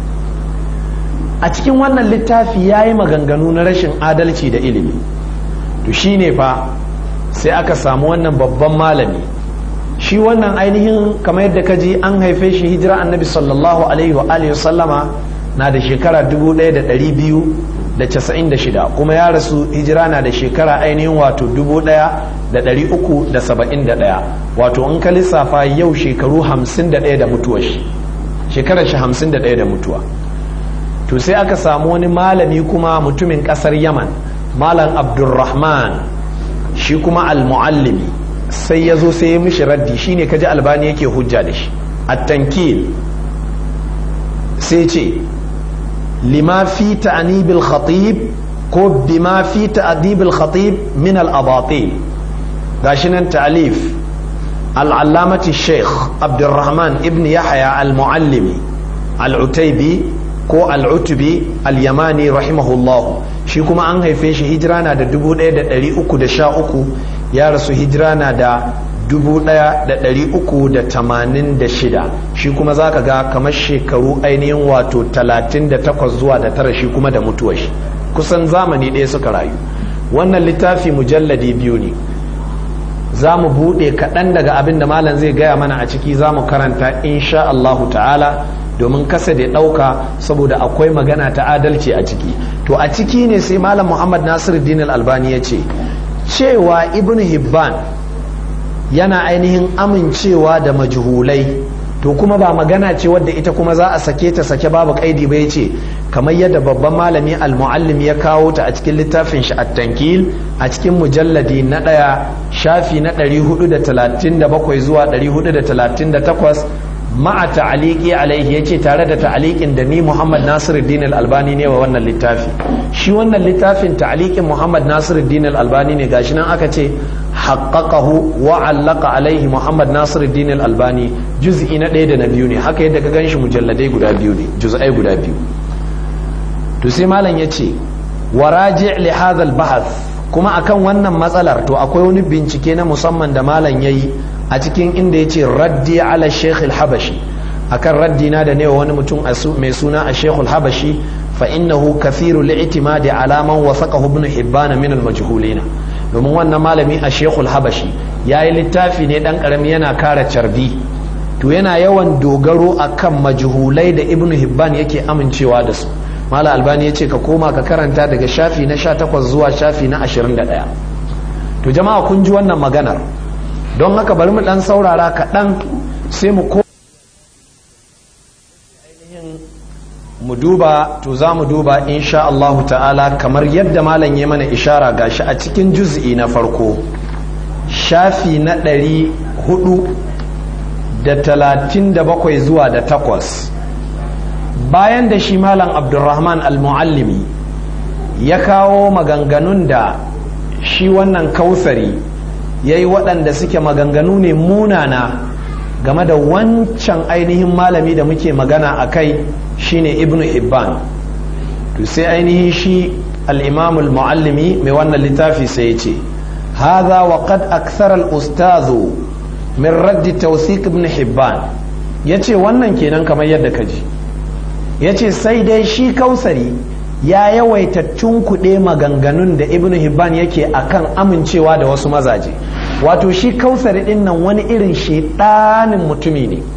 a cikin wannan littafi ya yi maganganu na rashin adalci da ilimi to shi ne fa sai aka samu wannan babban malami shi wannan ainihin kamar yadda ka ji an haife shi hijira annabi sallallahu alaihi wa alihi sallama na da shekara 1296 kuma ya rasu hijira na da shekara ainihin wato 1371 wato in ka lissafa yau shekaru 51 da mutuwa shi shekarar shi 51 da mutuwa to sai aka samu wani malami kuma mutumin kasar yaman malam abdulrahman shi kuma al-muallimi sai ya zo sai ya mishi raddi shine kaji albani yake hujja da shi at-tankil sai ce lima fi ta'nibil khatib ko bima fi ta'dibil khatib min al-abatil gashi nan ta'alif al-allamati sheikh abdurrahman ibn yahya al-muallimi al-utaybi ko al-utubi al-yamani rahimahullahu shi kuma an haife shi hijira na da 1313 ya rasu hijira na da 1386 shi kuma za ka ga kamar shekaru ainihin wato 38 zuwa da tara shi kuma da mutuwar shi kusan zamani ɗaya suka rayu wannan littafi mujalladi biyu ne za mu buɗe kaɗan daga abin da malam zai gaya mana a ciki za mu karanta insha Allahu ta'ala domin kasa da ɗauka saboda akwai magana ta adalci a ciki to a ciki ne sai malam muhammad nasiruddin al-albani ya ce cewa ibn hibban yana ainihin amincewa da majhulai to kuma ba magana ce wadda ita kuma za a sake ta sake babu kaidi ba ce kamar yadda babban malami al-muallim ya kawo ta a cikin littafin shi at-tankil a cikin mujalladi na ɗaya shafi na 437 zuwa 438 ma'a ta'aliki alaihi yace tare da ta'alikin da ni Muhammad Nasiruddin Al-Albani ne wa wannan littafi shi wannan littafin ta'alikin Muhammad Nasiruddin Al-Albani ne gashi nan aka ce haqqaqahu wa 'allaqa alaihi Muhammad Nasiruddin Al-Albani juz'i na ɗaya da na biyu ne haka yadda ka ganshi mujalladai guda biyu ne juz'ai guda biyu to sai malam yace waraji' li hadha al-bahth kuma akan wannan matsalar to akwai wani bincike na musamman da malam yayi a cikin inda ya ce raddi ala sheikh habashi akan raddi na da ne wani mutum mai suna a sheikh habashi fa innahu kathiru li'timadi ala man wasaqahu ibn hibban min al-majhulina domin wannan malami a sheikh habashi yayi littafi ne dan karami yana kara carbi to yana yawan dogaro akan majhulai da ibn hibban yake amincewa da su mala albani ya ce ka koma ka karanta daga shafi na 18 zuwa shafi na 21 to jama'a kun ji wannan maganar don haka bari mu dan saurara kaɗan sai mu ko mu duba to za mu duba insha Allahu ta'ala kamar yadda malam ya mana ishara gashi a cikin juz'i na farko shafi na ɗari hudu da talatin da bakwai zuwa da takwas bayan da shi malam abdulrahman al-muallimi ya kawo maganganun da shi wannan kausari ya yi waɗanda suke maganganu ne munana game da wancan ainihin malami da muke magana a kai shine ibn hibban to sai ainihin shi al-imam al-muallimi mai wannan littafi sai ya ce هذا وقد أكثر الأستاذ من رد توثيق ابن حبان yace wannan kenan kamar yadda ka ji yace sai dai shi kausari ya yawaita tunkuɗe maganganun da ibn hibban yake akan amincewa da wasu mazaje wato shi kausari ɗin nan wani irin shedanin mutumi ne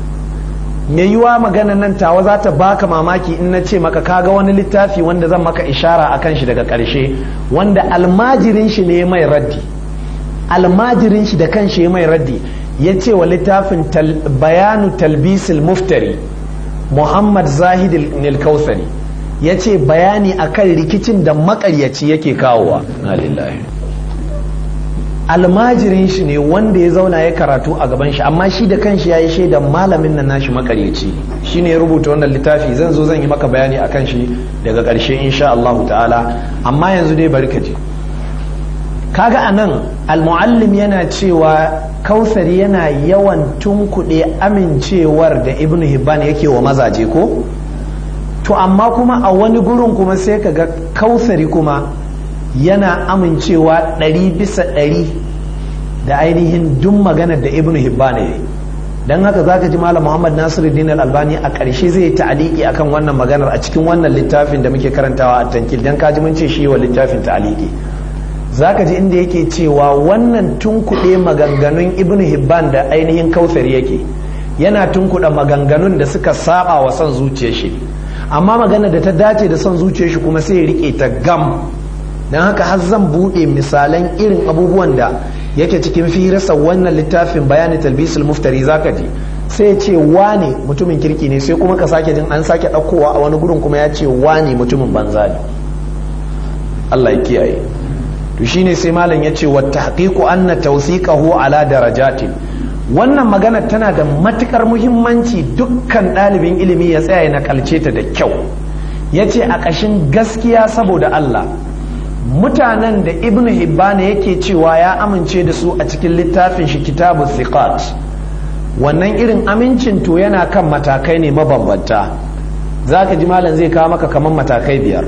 me yiwa magana nan tawa za ta baka mamaki in na ce maka kaga wani littafi wanda zan maka ishara a kan shi daga ƙarshe wanda almajirin shi ne mai raddi almajirin shi da kan shi mai raddi ya ce wa littafin bayanu talbisil muftari muhammad zahid nilkausari ya ce bayani akan rikicin da makaryaci yake kawowa na lillahi almajirin shi ne wanda ya zauna ya karatu a gaban shi amma shi da kanshi ya yi shaidan malamin nan nashi makaryaci shi ne ya rubuta wannan littafi zan zo zan yi maka bayani a kan shi daga ƙarshe insha Allah ta'ala amma yanzu dai bari ka je kaga a nan almuallim yana cewa kausari yana yawan tunkuɗe amincewar da ibnu hibban yake wa mazaje ko to amma kuma a wani gurin kuma sai ka ga kausari kuma yana amincewa ɗari bisa ɗari da ainihin duk maganar da ibnu hibban ya don haka zaka ji malam muhammad nasiruddin al-albani a ƙarshe zai yi ta'aliki akan wannan maganar a cikin wannan littafin da muke karantawa a tankil don kaji mun ce shi wa littafin ta'aliki zaka ji inda yake cewa wannan tunkuɗe maganganun ibnu hibban da ainihin kautsar yake yana tunkuɗe maganganun da suka saba wa son zuciyar shi amma magana da ta dace da son zuciyar shi kuma sai ya rike ta gam don haka har zan buɗe misalan irin abubuwan da yake cikin firarsa wannan littafin bayani talbisul muftari zaka ji sai ya ce wane mutumin kirki ne sai kuma ka sake jin an sake ɗaukowa a wani gurin kuma ya ce wane mutumin banza ne Allah ya kiyaye to shine sai malam ya ce wa tahqiqu anna tawthiqahu ala darajatin wannan magana tana da matukar muhimmanci dukkan ɗalibin ilimi ya tsaya na kalce ta da kyau ya ce a ƙashin gaskiya saboda Allah mutanen da ibn hibbana yake cewa ya amince da su a cikin littafin shi kitabu thiqat wannan irin amincin to yana kan matakai ne mabambanta za ka ji malam zai kawo maka kamar matakai biyar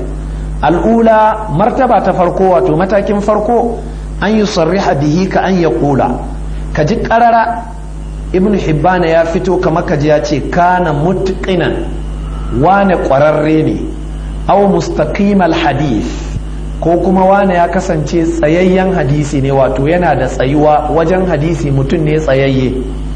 al'ula martaba ta farko wato matakin farko an yi sarriha bihi ka an ya kula ka ji karara ibn hibbana ya fito kamar ka ji ya ce kana mutqinan wane kwararre ne au mustaqimal hadith ko kuma wane ya kasance tsayayyen hadisi ne wato yana da tsayuwa wajen hadisi mutum ne tsayayye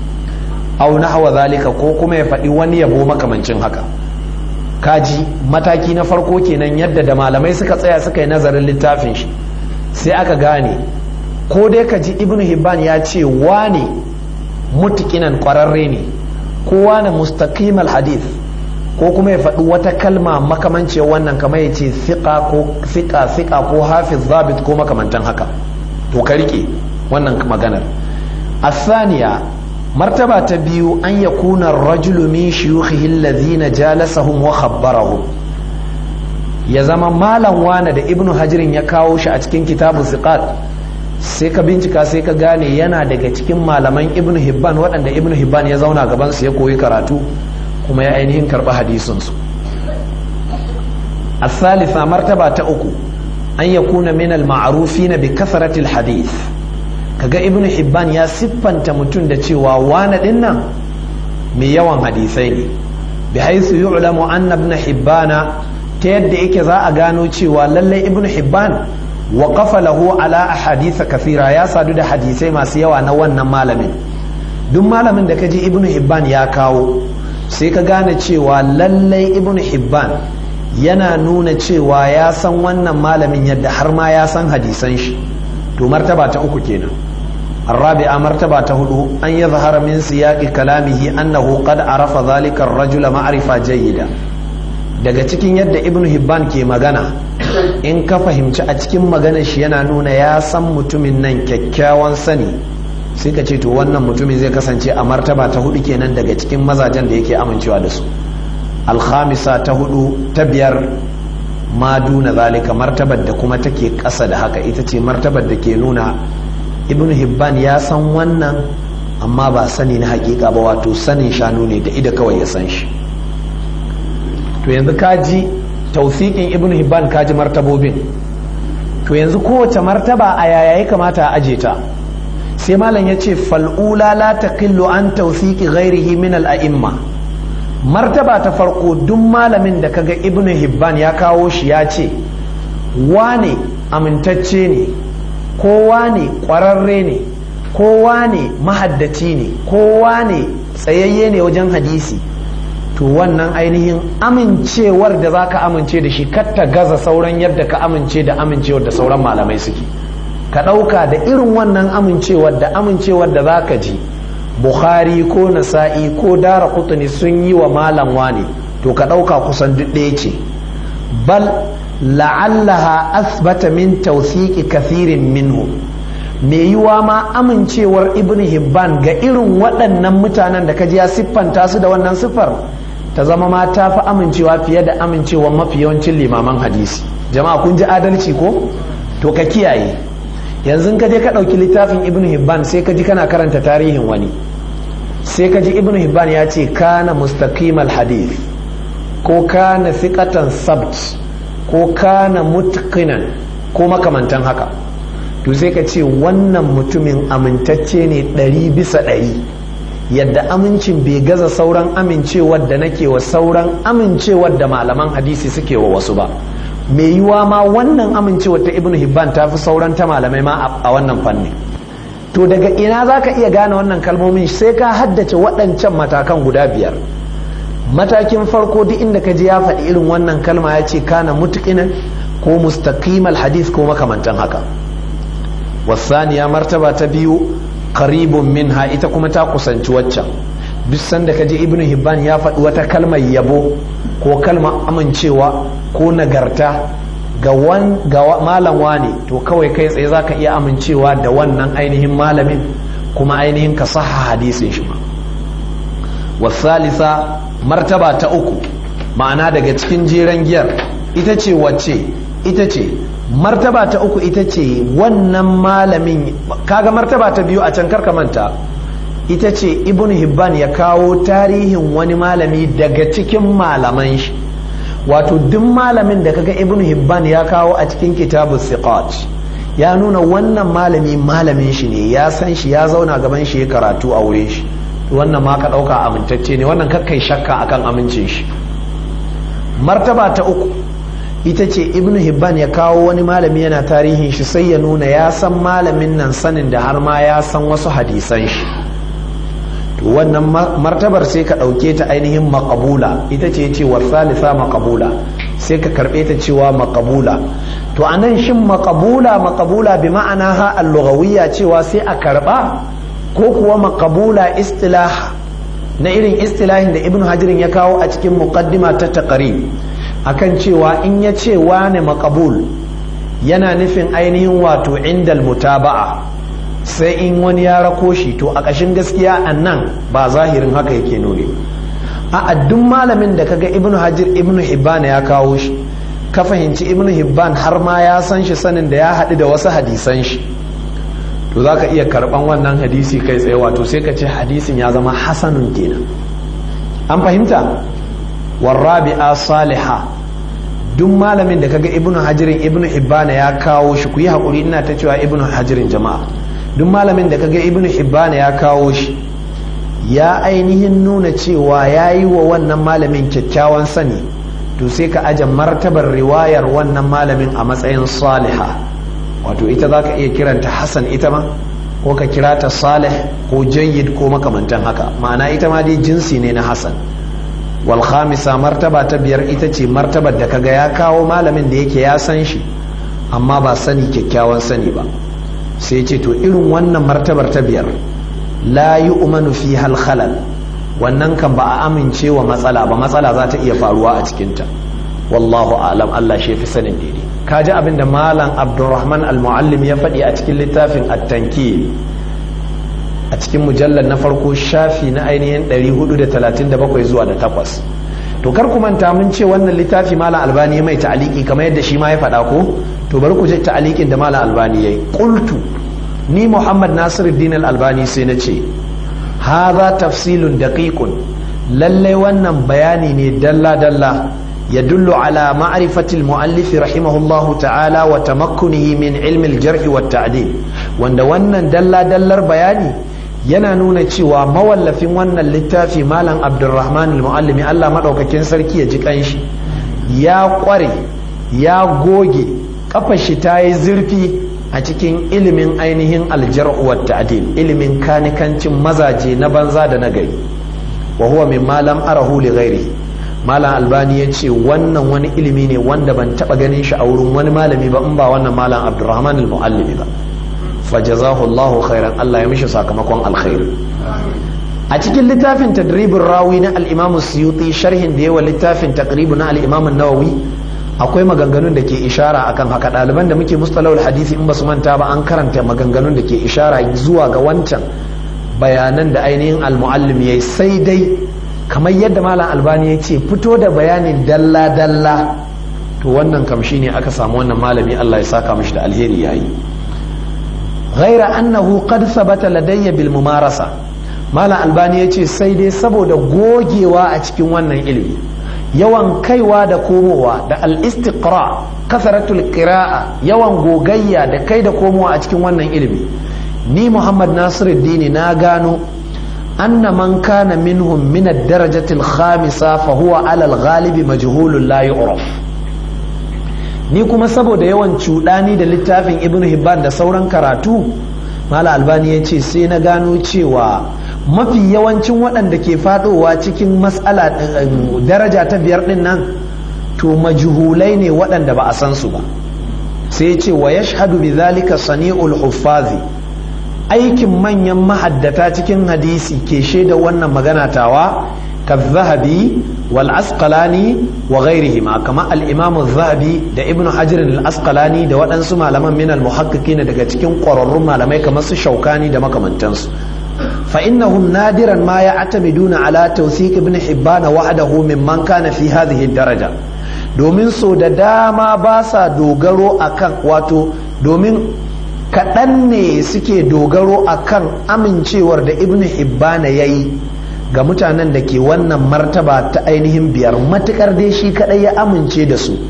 au nahwa zalika ko kuma ya faɗi wani yabo makamancin haka kaji mataki na farko kenan yadda da malamai suka tsaya suka yi nazarin littafin shi sai aka gane ko dai ka ji ibnu hibban ya ce wane mutikinan kwararre ne ko wane mustaqimal hadith ko kuma ya faɗi wata kalma makamancin wannan kamar ya ce fiƙa ko fiƙa fiƙa ko hafiz zabit ko makamantan haka to ka rike wannan maganar asaniya martaba ta biyu an ya kuna rajulu min shiyukhihi allazina jalasahum wa khabbarahum ya zama malam wane da ibnu hajirin ya kawo shi a cikin kitabu siqat sai ka bincika sai ka gane yana daga cikin malaman ibnu hibban waɗanda ibnu hibban ya zauna gaban su ya koyi karatu kuma ya ainihin karɓi hadisinsu الثالثة مرتبة أكو أن يكون من المعروفين بكثرة الحديث kaga ibn hibban ya siffanta mutum da cewa wane dinnan mai yawan hadisai ne bi haisu yu'lamu anna ibn hibbana ta yadda yake za a gano cewa lallai ibn hibban wa qafa lahu ala ahadith kathira ya sadu da hadisai masu yawa na wannan malamin duk malamin da kaji ibn hibban ya kawo sai ka gane cewa lallai ibn hibban yana nuna cewa ya san wannan malamin yadda har ma ya san hadisan shi to martaba ta uku kenan الرابعة مرتبة هدو أن يظهر من سياق كلامه أنه قد عرف ذلك الرجل معرفة جيدة daga cikin yadda ibn hibban ke magana in ka fahimci a cikin magana shi yana nuna ya san mutumin nan kyakkyawan sani sai ka ce to wannan mutumin zai kasance a martaba ta hudu kenan daga cikin mazajen da yake amincewa da su alhamisa ta hudu ta biyar ma duna zalika martabar da kuma take ƙasa da haka ita ce martabar da ke nuna ibn hibban ya san wannan amma ba sani na hakika ba wato sanin shanu ne da ida kawai ya san shi to yanzu kaji tausikin ibn hibban kaji martabobin to yanzu kowace martaba a yaya ya kamata a aje ta sai malam ya ce fal'ula la taqillu an tawfiqi ghairihi min al-a'imma martaba ta farko duk malamin da kaga ibnu hibban ya kawo shi ya ce wane amintacce ne kowa ne kwararre ne kowa ne mahaddaci ne kowa ne tsayayye ne wajen hadisi to wannan ainihin amincewar da za ka amince da shi ta gaza sauran yadda ka amince da amincewar da sauran malamai suke ka ɗauka da irin wannan amincewar da amincewar da za ka ji bukhari ko nasa'i ko dara kutuni sun yi wa malam wane to ka ɗauka kusan duk ɗaya ce bal la'allaha asbata min tawthiqi kathirin minhu mai yiwa ma amincewar ibn hibban ga irin waɗannan mutanen da kaji ya siffanta su da wannan siffar ta zama ma ta fi amincewa fiye da amincewar mafi yawancin limaman hadisi jama'a kun ji adalci ko to ka kiyaye yanzu ka je ka ɗauki littafin ibn hibban sai ka ji kana karanta tarihin wani sai ka ji ibn hibban ya ce kana mustaqimal hadith ko kana thiqatan sabt ko kana mutqinan ko makamantan haka to sai ka ce wannan mutumin amintacce ne ɗari bisa ɗari yadda amincin bai gaza sauran amincewar da nake wa sauran amincewar da malaman hadisi suke wa wasu ba mai yiwa ma wannan amincewar ta ibnu hibban ta fi sauran ta malamai ma a wannan fanni to daga ina za ka iya gane wannan kalmomin sai ka haddace waɗancan matakan guda biyar matakin farko duk inda ka ji ya faɗi irin wannan kalma ya ce kana mutuƙinan ko mustaqimal hadith ko makamantan haka wasaniya martaba ta biyu qaribun minha ita kuma ta kusanci waccan duk sanda kaje ibnu hibban ya faɗi wata kalmar yabo ko kalmar amincewa ko nagarta ga wan ga malam wani to kawai kai tsaye zaka iya amincewa da wannan ainihin malamin kuma ainihin ka saha hadisin shi ma wasalisa martaba ta uku ma'ana daga cikin jeren giyar ita ce wacce ita ce martaba ta uku ita ce wannan malamin kaga martaba ta biyu a can karka manta ita ce ibn hibban ya kawo tarihin wani malami daga cikin malaman shi wato duk malamin da kaga ibn hibban ya kawo a cikin kitabu siqat ya nuna wannan malami malamin shi ne ya san shi ya zauna gaban shi ya karatu a wurin shi wannan ma ka ɗauka amintacce ne wannan kakkai shakka akan amincin shi martaba ta uku ita ce ibn hibban ya kawo wani malami yana tarihin shi sai ya nuna ya san malamin nan sanin da har ma ya san wasu hadisan shi to wannan martabar sai ka ɗauke ta ainihin makabula ita ce cewar salisa makabula sai ka karɓe ta cewa makabula to a nan shin makabula makabula bi ma'ana ha al cewa sai a karɓa ko kuwa makabula istilah na irin istilahin da ibn hajirin ya kawo a cikin muqaddima ta taqrib akan cewa in ya ce wane makabul yana nufin ainihin wato indal mutaba'a sai in wani ya rako shi to a ƙashin gaskiya a nan ba zahirin haka yake nuni a duk malamin da kaga ibnu hajir ibnu hibban ya kawo shi ka fahimci ibnu hibban har ma ya san shi sanin da ya haɗu da wasu hadisan shi to za ka iya karɓan wannan hadisi kai tsaye wato sai ka ce hadisin ya zama hasanun kenan an fahimta warrabi'a saliha duk malamin da kaga ibnu hajirin ibnu hibbana ya kawo shi ku yi haƙuri ina ta cewa ibnu hajirin jama'a duk malamin da kaga ibnu hibbana ya kawo shi ya ainihin nuna cewa ya yi wa wannan malamin kyakkyawan sani to sai ka aje martabar riwayar wannan malamin a matsayin saliha wato ita za ka iya kiranta hasan ita ma ko ka kira ta salih ko jayyid ko makamantan haka ma'ana ita ma dai jinsi ne na hasan wal khamisa martaba ta biyar ita ce martabar da kaga ya kawo malamin da yake ya san shi amma ba sani kyakkyawan sani ba sai ce to irin wannan martabar ta biyar la yu'manu fi hal khalal wannan kan ba a amince wa matsala ba matsala za ta iya faruwa a cikinta wallahu a'lam Allah shi fi sanin daidai kaji abin da malam abdurrahman al-muallim ya faɗi a cikin littafin at-tankil a cikin mujallar na farko shafi na ainihin 437 zuwa da takwas to kar ku manta mun ce wannan littafi malam albani mai ta'aliki kamar yadda shi ma ya faɗa ko to bari ku je ta'alikin da malam albani yayi qultu ni muhammad nasiruddin al-albani sai na ce hadha tafsilun daqiqun lallai wannan bayani ne dalla dalla يدل على معرفة المؤلف رحمه الله تعالى وتمكنه من علم الجرح والتعديل wanda wannan dalla dallar bayani yana nuna cewa mawallafin wannan littafi malam abdulrahman al-muallimi Allah madaukakin sarki ya ji kanshi ya kware ya goge kafar shi ta yi zurfi a cikin ilimin ainihin aljarh wa ta'dil ilimin kanikancin mazaje na banza da na gari wa huwa mimma lam arahu li ghairihi malam albani ya ce wannan wani ilimi ne wanda ban taba ganin shi a wurin wani malami ba in ba wannan malam abdurrahman al-muallimi ba fajazahu Allah khairan Allah ya mishi sakamakon alkhairi a cikin littafin tadribin rawi na al-imam suyuti sharhin da yawa littafin taqribu na al-imam nawawi akwai maganganun da ke ishara akan haka ɗaliban da muke mustalahul hadisi in ba su manta ba an karanta maganganun da ke ishara zuwa ga wancan bayanan da ainihin al-muallim yayi sai dai kamar yadda malam albani ya ce fito da bayanin dalla-dalla to wannan kam ne aka samu wannan malami Allah ya saka mishi da alheri yayi ghaira annahu qad sabata ladayya bil mumarasa malam albani ya ce sai dai saboda gogewa a cikin wannan ilimi yawan kaiwa da komowa da al-istiqra kasaratul qira'a yawan gogayya da kai da komowa a cikin wannan ilimi ni muhammad nasiruddin na gano أن من كان منهم من الدرجة الخامسة فهو على الغالب مجهول لا يعرف ni kuma saboda yawan cuɗani da littafin ibn hibban da sauran karatu mala albani ya ce sai na gano cewa mafi yawancin waɗanda ke faɗowa cikin matsala daraja ta biyar ɗin nan to majhulai ne waɗanda ba a san su ba sai ce wa yashhadu bi zalika sani'ul huffazi aikin manyan mahaddata cikin hadisi ke shaida wannan magana tawa ka zahabi wal asqalani wa ghairihima kama al imam zahabi da ibnu hajar al asqalani da waɗansu malaman min al muhaqqiqina daga cikin ƙwararrun malamai kamar su shaukani da makamantansu fa innahum nadiran ma ya'tamiduna ala tawthiq ibn hibban wahdahu mimman kana fi hadhihi daraja domin so da dama ba sa dogaro akan wato domin kaɗan ne suke dogaro a kan amincewar da ibn hibbana ya yi ga mutanen da ke wannan martaba ta ainihin biyar matukar dai shi kaɗai ya amince da su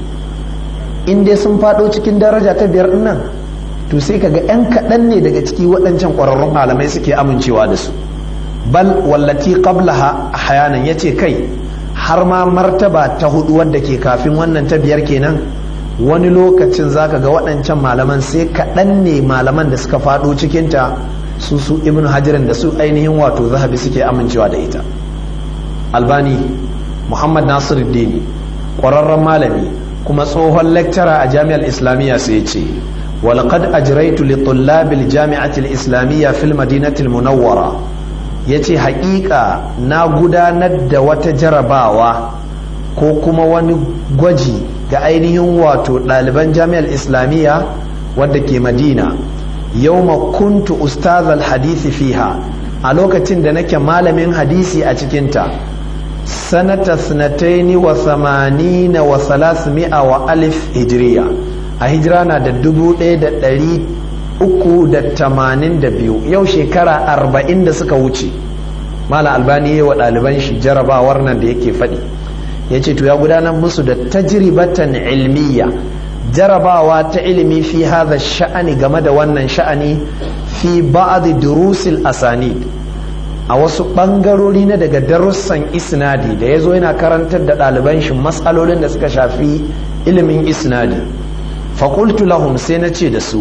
in dai sun faɗo cikin daraja ta biyar nan to sai kaga 'yan kaɗan ne daga ciki waɗancan ƙwararrun malamai suke amincewa da su bal wallati qablaha hayanan yace kai har ma martaba ta hudu wadda ke kafin wannan ta biyar kenan wani lokacin zaka ga waɗancan malaman sai kaɗan ne malaman da suka faɗo cikinta su su ibn hajirin da su ainihin wato zahabi suke amincewa da ita albani muhammad nasiruddin ƙwararren malami kuma tsohon lecturer a jami'ar islamiyya sai ce walqad ajraitu li tullabil jami'atil islamiyya fil madinatil munawwara yace haƙiƙa na gudanar da wata jarabawa ko kuma wani gwaji ga ainihin wato ɗaliban jami'ar islamiyya wadda ke madina yau kuntu ustazal hadisi fiha a lokacin da nake malamin hadisi a cikinta sanata sanataini wa samanina wa salasmi'a wa alif hijiriya a hijira na da dubu ɗaya da ɗari uku da tamanin da biyu yau shekara arba'in da suka wuce mala albani yi wa ɗaliban shi jarabawar nan da yake faɗi ya ce to ya gudanar musu da tajribatan ilmiya jarabawa ta ilimi fi hadha sha'ani game da wannan sha'ani fi ba'd durusil asanid a wasu bangarori na daga darussan isnadi da yazo yana karantar da ɗaliban shi matsalolin da suka shafi ilimin isnadi faƙultu lahum sai na ce da su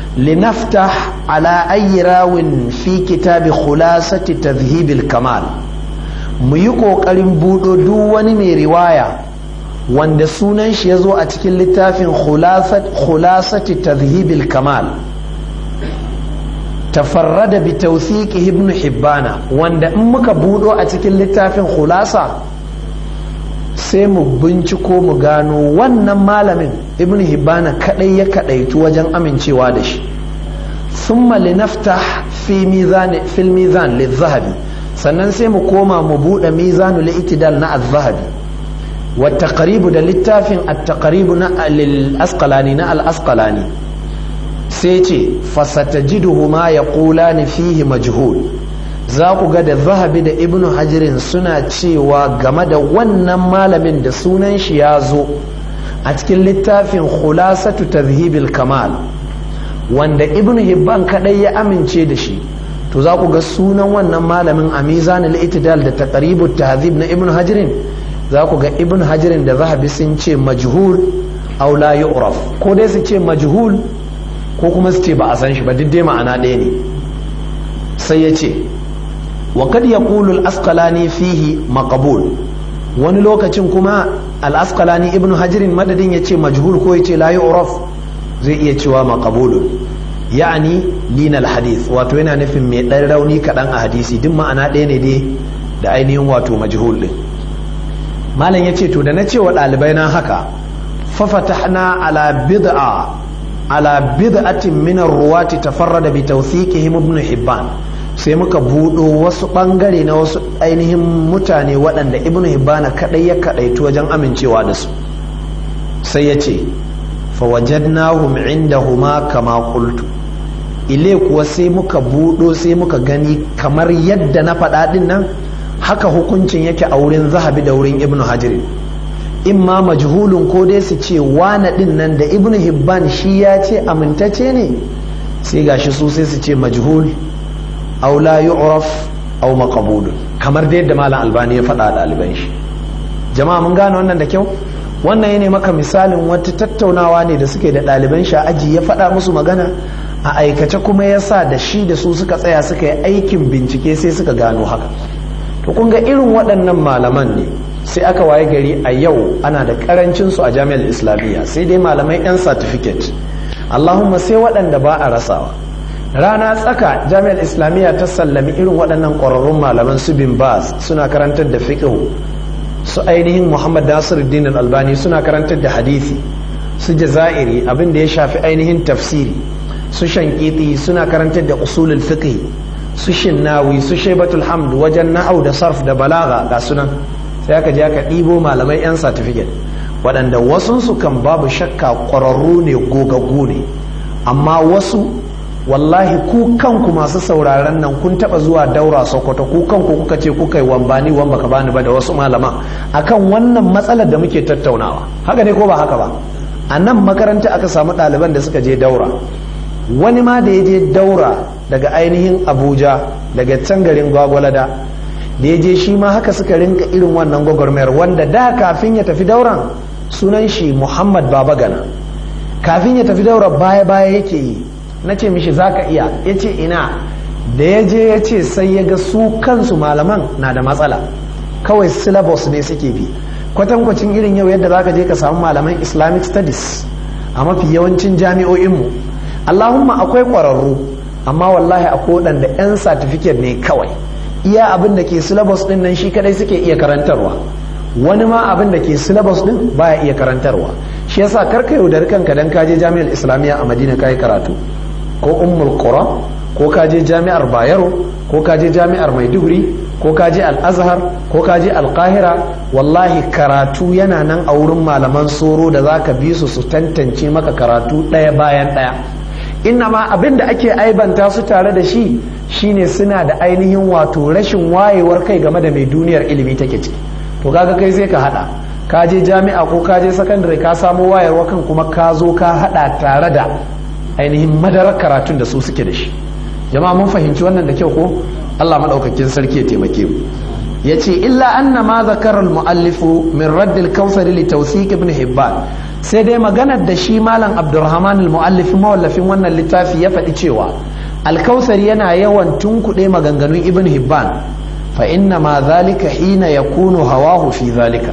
linaftah ala ayi rawin fi kitabi khulasati tadhhibil kamal mu yi ƙoƙarin buɗo duk wani mai riwaya wanda sunan shi ya zo a cikin littafin khulasati tadhhibil kamal tafarrada bi tawthiqi ibn hibbana wanda in muka buɗo a cikin littafin khulasa sai mu binciko mu gano wannan malamin ibn hibbana kadai ya kadaitu wajen amincewa da shi thumma linaftah fi mizan fil mizan lizahabi sannan sai mu koma mu buɗe mizanul itidal na az-zahabi wa taqribu da littafin at-taqribu na al-asqalani na al-asqalani sai ce fasatajiduhu ma yaqulani fihi majhul za ku ga da zahabi da ibnu hajirin suna cewa game da wannan malamin da sunan shi ya zo a cikin littafin khulasatu tazhibil kamal wanda ibnu hibban kadai ya amince da shi to za ku ga sunan wannan malamin a mizanul itidal da taqribut tahzib na ibnu hajirin za ku ga ibnu hajirin da zahabi sun ce majhul aw la yu'raf ko dai su ce majhul ko kuma su ce ba a san shi ba duk dai ma'ana ɗaya ne sai ya ce wa kad yaqulu al-asqalani fihi maqbul wani lokacin kuma al-asqalani ibnu hajirin madadin yace majhul ko yace la yu'raf zai iya cewa maqbulun ya'ani linal hadith wato yana nufin mai dan rauni kadan a hadisi duk ma'ana ɗaya ne dai da ainihin wato majhul din malam yace to da na ce wa ɗalibai na haka fa fatahna ala bid'a ala bid'atin min ar-ruwati tafarrada bi tawthiqihim ibn hibban sai muka buɗo wasu ɓangare na wasu ainihin mutane waɗanda ibn hibbana kaɗai ya kaɗaitu wajen amincewa da su sai ya ce fawajadnahum indahuma kama qultu ile kuwa sai muka buɗo sai muka gani kamar yadda na faɗa ɗin nan haka hukuncin yake a wurin zahabi da wurin ibn hajirin imma majhulun ko dai su ce wane ɗin nan da ibn hibban shi ya ce amintacce ne sai gashi su sai su ce majhul aw la yu'raf aw maqbul kamar da yadda malam albani ya faɗa ɗaliban shi jama'a mun gane wannan da kyau wannan yana maka misalin wata tattaunawa ne da suke da ɗaliban shi aji ya faɗa musu magana a aikace kuma ya sa da shi da su suka tsaya suka yi aikin bincike sai suka gano haka to kun ga irin waɗannan malaman ne sai aka waye gari a yau ana da karancin su a jami'ar islamiyya sai dai malamai 'yan certificate allahumma sai waɗanda ba a rasawa rana tsaka jami'ar islamiyya ta sallami irin waɗannan ƙwararrun malaman su bin baz suna karantar da fiqh su ainihin muhammad nasiruddin albani suna karantar da hadisi su jazairi abin da ya shafi ainihin tafsiri su shankiti suna karantar da usulul fiqh su shinnawi su shaibatul hamd wajen na'au da sarf da balaga ga sunan sai aka je aka ɗibo malamai 'yan certificate waɗanda wasunsu kan babu shakka ƙwararru ne gogaggu ne amma wasu wallahi ku kanku masu sauraron nan kun taba zuwa daura sokoto ku kanku kuka ce kuka yi wambani wan baka bani ba da wasu malama akan wannan matsalar da muke tattaunawa haka ne ko ba haka ba a nan makaranta aka samu ɗaliban da suka je daura wani ma da ya je daura daga ainihin abuja daga can garin gwagwalada da ya je shi ma haka suka rinka irin wannan gwagwarmayar wanda da kafin ya tafi dauran sunan shi muhammad babagana kafin ya tafi daura baya baya yake yi na ce mishi za ka iya ya ce ina da ya je ya ce sai ya ga su kansu malaman na da matsala kawai syllabus ne suke bi kwatankwacin irin yau yadda za ka je ka samu malaman islamic studies a mafi yawancin jami'o'inmu allahumma akwai ƙwararru amma wallahi akwai waɗanda 'yan certificate ne kawai iya abin da ke syllabus ɗin nan shi kadai suke iya karantarwa wani ma abin da ke syllabus ɗin baya iya karantarwa shi yasa karka yaudari kanka dan kaje jami'ar islamiyya a madina kayi karatu ko ummul qura ko kaje jami'ar bayero ko kaje jami'ar maiduguri ko kaje al-azhar ko kaje al-qahira wallahi karatu yana nan a wurin malaman soro da zaka bi su su tantance maka karatu ɗaya bayan ɗaya inna ma abin da ake aibanta su tare da shi shine suna da ainihin wato rashin wayewar kai game da mai duniyar ilimi take ciki to kaga kai sai ka hada ka je jami'a ko ka je sakandare ka samu wayarwa kan kuma ka zo ka hada tare da ainihin madarar karatun da su suke da shi jama'a mun fahimci wannan da kyau ko Allah madaukakin sarki ya taimake mu yace illa anna ma zakara al-muallifu min radd al-kawthar li tawthiq ibn hibban sai dai maganar da shi malam abdurrahman al-muallif mawallafin wannan littafi ya faɗi cewa al-kawthar yana yawan tunkuɗe maganganun ibn hibban fa inna ma zalika hina yakunu hawahu fi zalika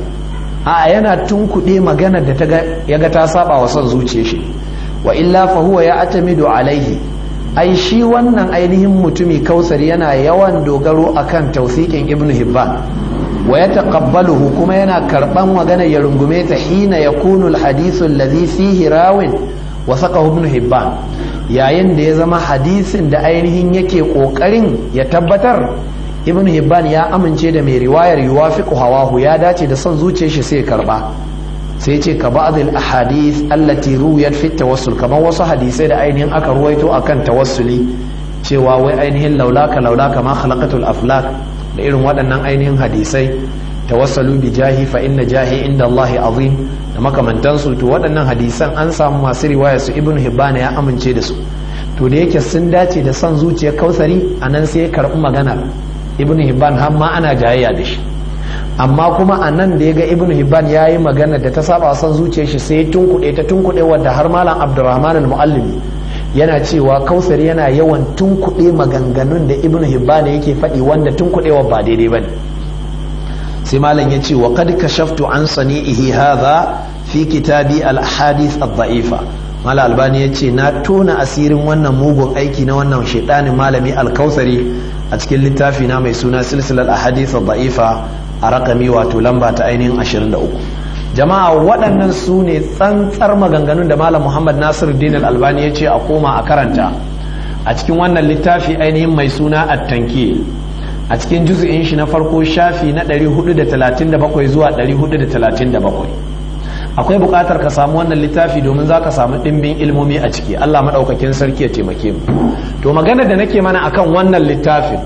a yana tunkuɗe maganar da ya ga ta saba wa son zuciya shi wa illa fa huwa ya atamidu alaihi ai shi wannan ainihin mutumi kausar yana yawan dogaro akan tausikin ibnu hibban wa ya taqabbaluhu kuma yana karban magana ya rungume ta hina yakunu alhadithu alladhi fihi rawin wa saqahu ibnu hibban yayin da ya zama hadisin da ainihin yake kokarin ya tabbatar ibn hibban ya amince da mai riwayar yuwafiqu hawahu ya dace da son zuciyar shi sai karba sai ce ka ba'd al ahadith allati ruwiyat fi tawassul kamar wasu hadisai da ainihin aka ruwaito akan tawassuli cewa wai ainihin laulaka laulaka ma khalaqatul aflak da irin waɗannan ainihin hadisai tawassalu bi jahi fa inna jahi inda Allah azim da makamantansu to waɗannan hadisan an samu masu riwaya su ibn hibban ya amince da su to da yake sun dace da son zuciyar kausari anan sai ya karɓi magana ibn hibban har ma ana jayayya da shi amma kuma a nan da ya ga ibn hibban ya yi magana da ta saba son zuciyar shi sai ya tunkuɗe ta tunkuɗe wadda har malam abdurrahman al-muallimi yana cewa kausar yana yawan tunkuɗe maganganun da ibn hibban yake faɗi wanda tunkuɗewa ba daidai bane sai malam ya ce wa qad kashaftu an sani'ihi hadha fi kitabi al-ahadith ad-da'ifa mala albani ya ce na tona asirin wannan mugun aiki na wannan shaidanin malami alkausari a cikin littafi na mai suna silsilar ahadith ad-da'ifa a rakami wato lamba ta ainihin 23 jama'a waɗannan su ne tsantsar maganganun da malam muhammad nasir din albani ya ce a koma a karanta a cikin wannan littafi ainihin mai suna at-tanki a cikin juzu'in shi na farko shafi na 437 zuwa 437 akwai buƙatar ka samu wannan littafi domin za ka samu ɗimbin ilmomi a ciki allah maɗaukakin sarki ya taimake mu to magana da nake mana akan wannan littafin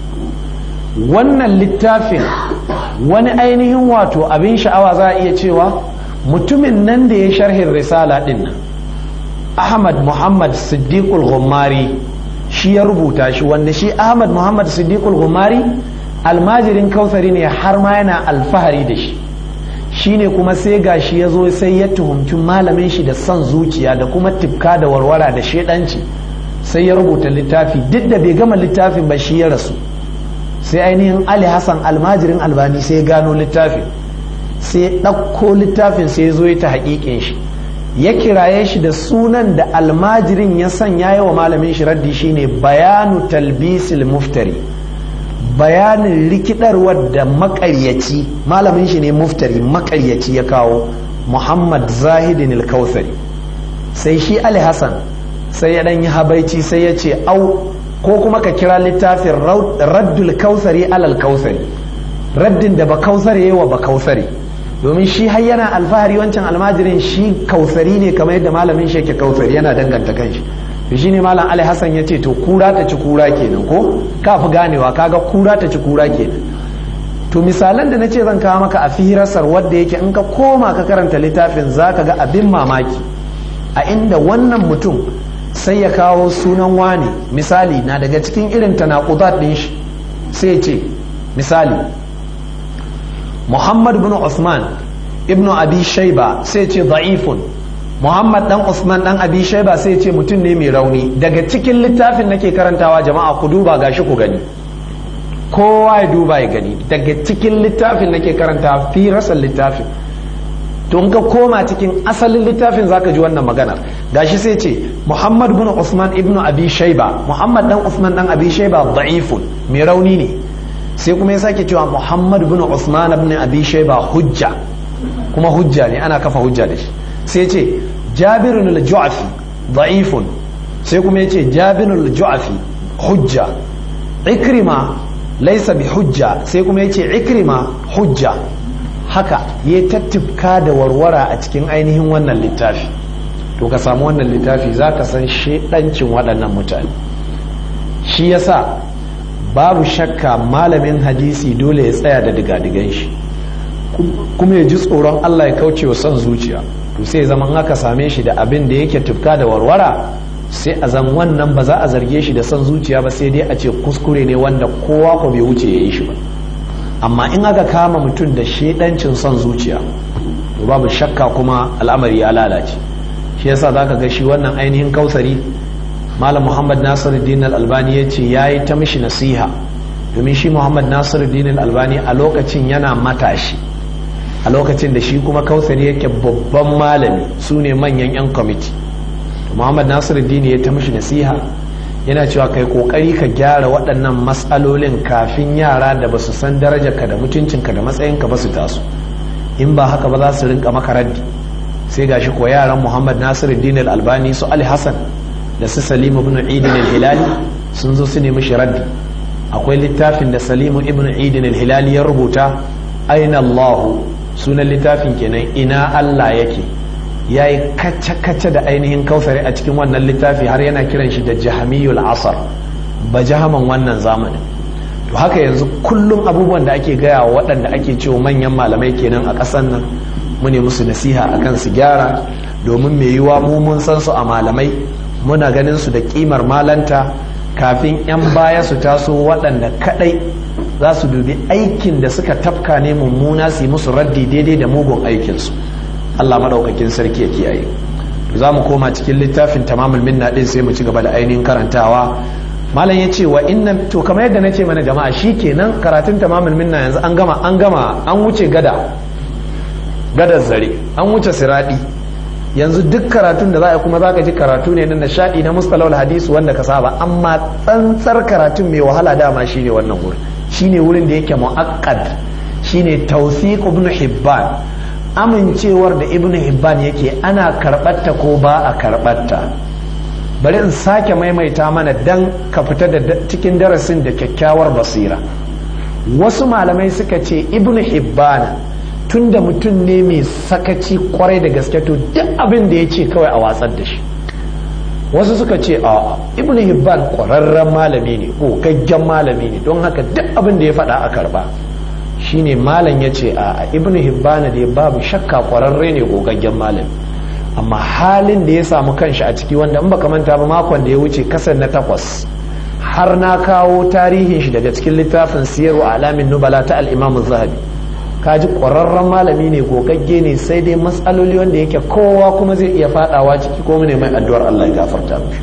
wannan littafin wani ainihin wato abin sha'awa za a iya cewa mutumin nan da ya sharhin risala ɗin nan ahmad muhammad siddiqul ghummari shi ya rubuta shi wanda shi ahmad muhammad siddiqul ghummari almajirin kausari ne har ma yana alfahari da shi shine kuma sai gashi ya zo sai ya tuhumci malamin shi da son zuciya da kuma tifka da warwara da shedanci sai ya rubuta littafi duk da bai gama littafin ba shi ya rasu sai ainihin ali hassan almajirin albani sai gano littafin sai ya ɗauko littafin sai ya zo ya ta haƙiƙin shi ya kiraye shi da sunan da almajirin ya sanya yawa malamin shi raddi shine bayanu talbisil muftari bayanin rikidarwar da makaryaci malamin shi ne muftari makaryaci ya kawo muhammad zahidin al-kautsari sai shi ali hassan sai ya dan yi habaici sai ya ce au ko kuma ka kira littafin raddul kausari alal kausari raddin da ba kausari yawa ba kausari domin shi har yana alfahari wancan almajirin shi kausari ne kamar yadda malamin shi yake kausari yana danganta kanshi to shine malam Ali Hassan ya ce to kura ta ci kura kenan ko ka fi ganewa kaga kura ta ci kura kenan to misalan da nace zan kawo maka a firasar wadda yake in ka koma ka karanta littafin zaka ga abin mamaki a inda wannan mutum sai ya kawo sunan wani misali na daga cikin irin tanaqudat din shi sai ce misali Muhammad bin Usman ibnu Abi Shayba sai ce da'ifun Muhammad dan Usman dan Abi Shayba sai ce mutum ne mai rauni daga cikin littafin nake karantawa jama'a ku duba gashi ku gani kowa ya duba ya gani daga cikin littafin nake karantawa fi rasal littafin to in ka koma cikin asalin littafin zaka ji wannan magana gashi sai ce Muhammad bin Usman ibnu Abi Shayba Muhammad dan Usman dan Abi Shayba da'ifun mai rauni ne sai kuma ya sake cewa Muhammad bin Usman ibn Abi Shayba hujja kuma hujja ne ana kafa hujja da shi sai ce Jabirun al-Ju'fi da'ifun sai kuma ya ce Jabirun al-Ju'fi hujja Ikrima laysa bi hujja sai kuma ya ce Ikrima hujja haka ya tattifka da warwara a cikin ainihin wannan littafi to ka samu wannan littafi za ka san shedancin waɗannan mutane shi yasa babu shakka malamin hadisi dole ya tsaya da digadigan shi kuma ya ji tsoron Allah ya kauce wa son zuciya to sai zaman haka same shi da abin da yake tufka da warwara sai a zan wannan ba za a zarge shi da son zuciya ba sai dai a ce kuskure ne wanda kowa ko bai wuce ya yi shi ba amma in aka kama mutum da shedancin son zuciya to babu shakka kuma al'amari ya lalace shi yasa zaka ga shi wannan ainihin kausari malam muhammad nasiruddin al-albani ya ce ya yi ta mishi nasiha domin shi muhammad nasiruddin al-albani a lokacin yana matashi a lokacin da shi kuma kausari yake babban malami su ne manyan 'yan kwamiti muhammad nasiruddin ya ta mishi nasiha yana cewa kai kokari ka gyara waɗannan matsalolin kafin yara da ba su san darajarka da mutuncinka da matsayinka ba su taso in ba haka ba za su rinka maka raddi sai gashi ko yaran muhammad nasiruddin al-albani su ali hassan da su salimu ibn idin al-hilali sun zo su nemi shi raddi akwai littafin da salimu ibn idin al-hilali ya rubuta aina allahu sunan littafin kenan ina allah yake ya yi kace-kace da ainihin kausari a cikin wannan littafi har yana kiran shi da jahamiyul asar ba jahaman wannan zamanin to haka yanzu kullum abubuwan da ake gaya wa waɗanda ake cewa manyan malamai kenan a ƙasar nan mu ne musu nasiha akan su gyara domin mai yiwa mu mun san su a malamai muna ganin su da kimar malanta kafin 'yan baya su taso waɗanda kaɗai za su dubi aikin da suka tafka ne mummuna su yi musu raddi daidai da mugun aikinsu Allah maɗaukakin sarki ya kiyaye za mu koma cikin littafin tamamul minna ɗin sai mu ci gaba da ainihin karantawa malam ya ce wa inna to kamar yadda na ce mana jama'a shi kenan karatun tamamul minna yanzu an gama an gama an wuce gada gadar zare an wuce siradi yanzu duk karatun da za a kuma za ka ji karatu ne na nishaɗi na mustalawal hadisu wanda ka saba amma tsantsar karatun mai wahala dama shine wannan wurin shine wurin da yake mu'akkad shine tawsiq ibn hibban amincewar da ibn hibban yake ana karɓarta ko ba a karɓarta bari in sake maimaita mana dan ka fita da cikin darasin da kyakkyawar basira wasu malamai suka ce ibn hibban tun da mutum ne mai sakaci kwarai da gaske to duk abin da ya ce kawai a watsar da shi wasu suka ce a ibn hibban kwararren malami ne ko gaggen malami ne don haka duk abin da ya faɗa a karba shine malam ya ce a ibn hibban da babu shakka kwararre ne gogaggen malami amma halin da ya samu kanshi a ciki wanda in baka manta ba makon da ya wuce kasar na takwas har na kawo tarihin shi daga cikin littafin siyarwa alamin nubala ta al-imam zahabi kaji ƙwararren malami ne gogagge ne sai dai matsaloli wanda yake kowa kuma zai iya fadawa ciki ko ne mai addu'ar Allah ya gafarta mishi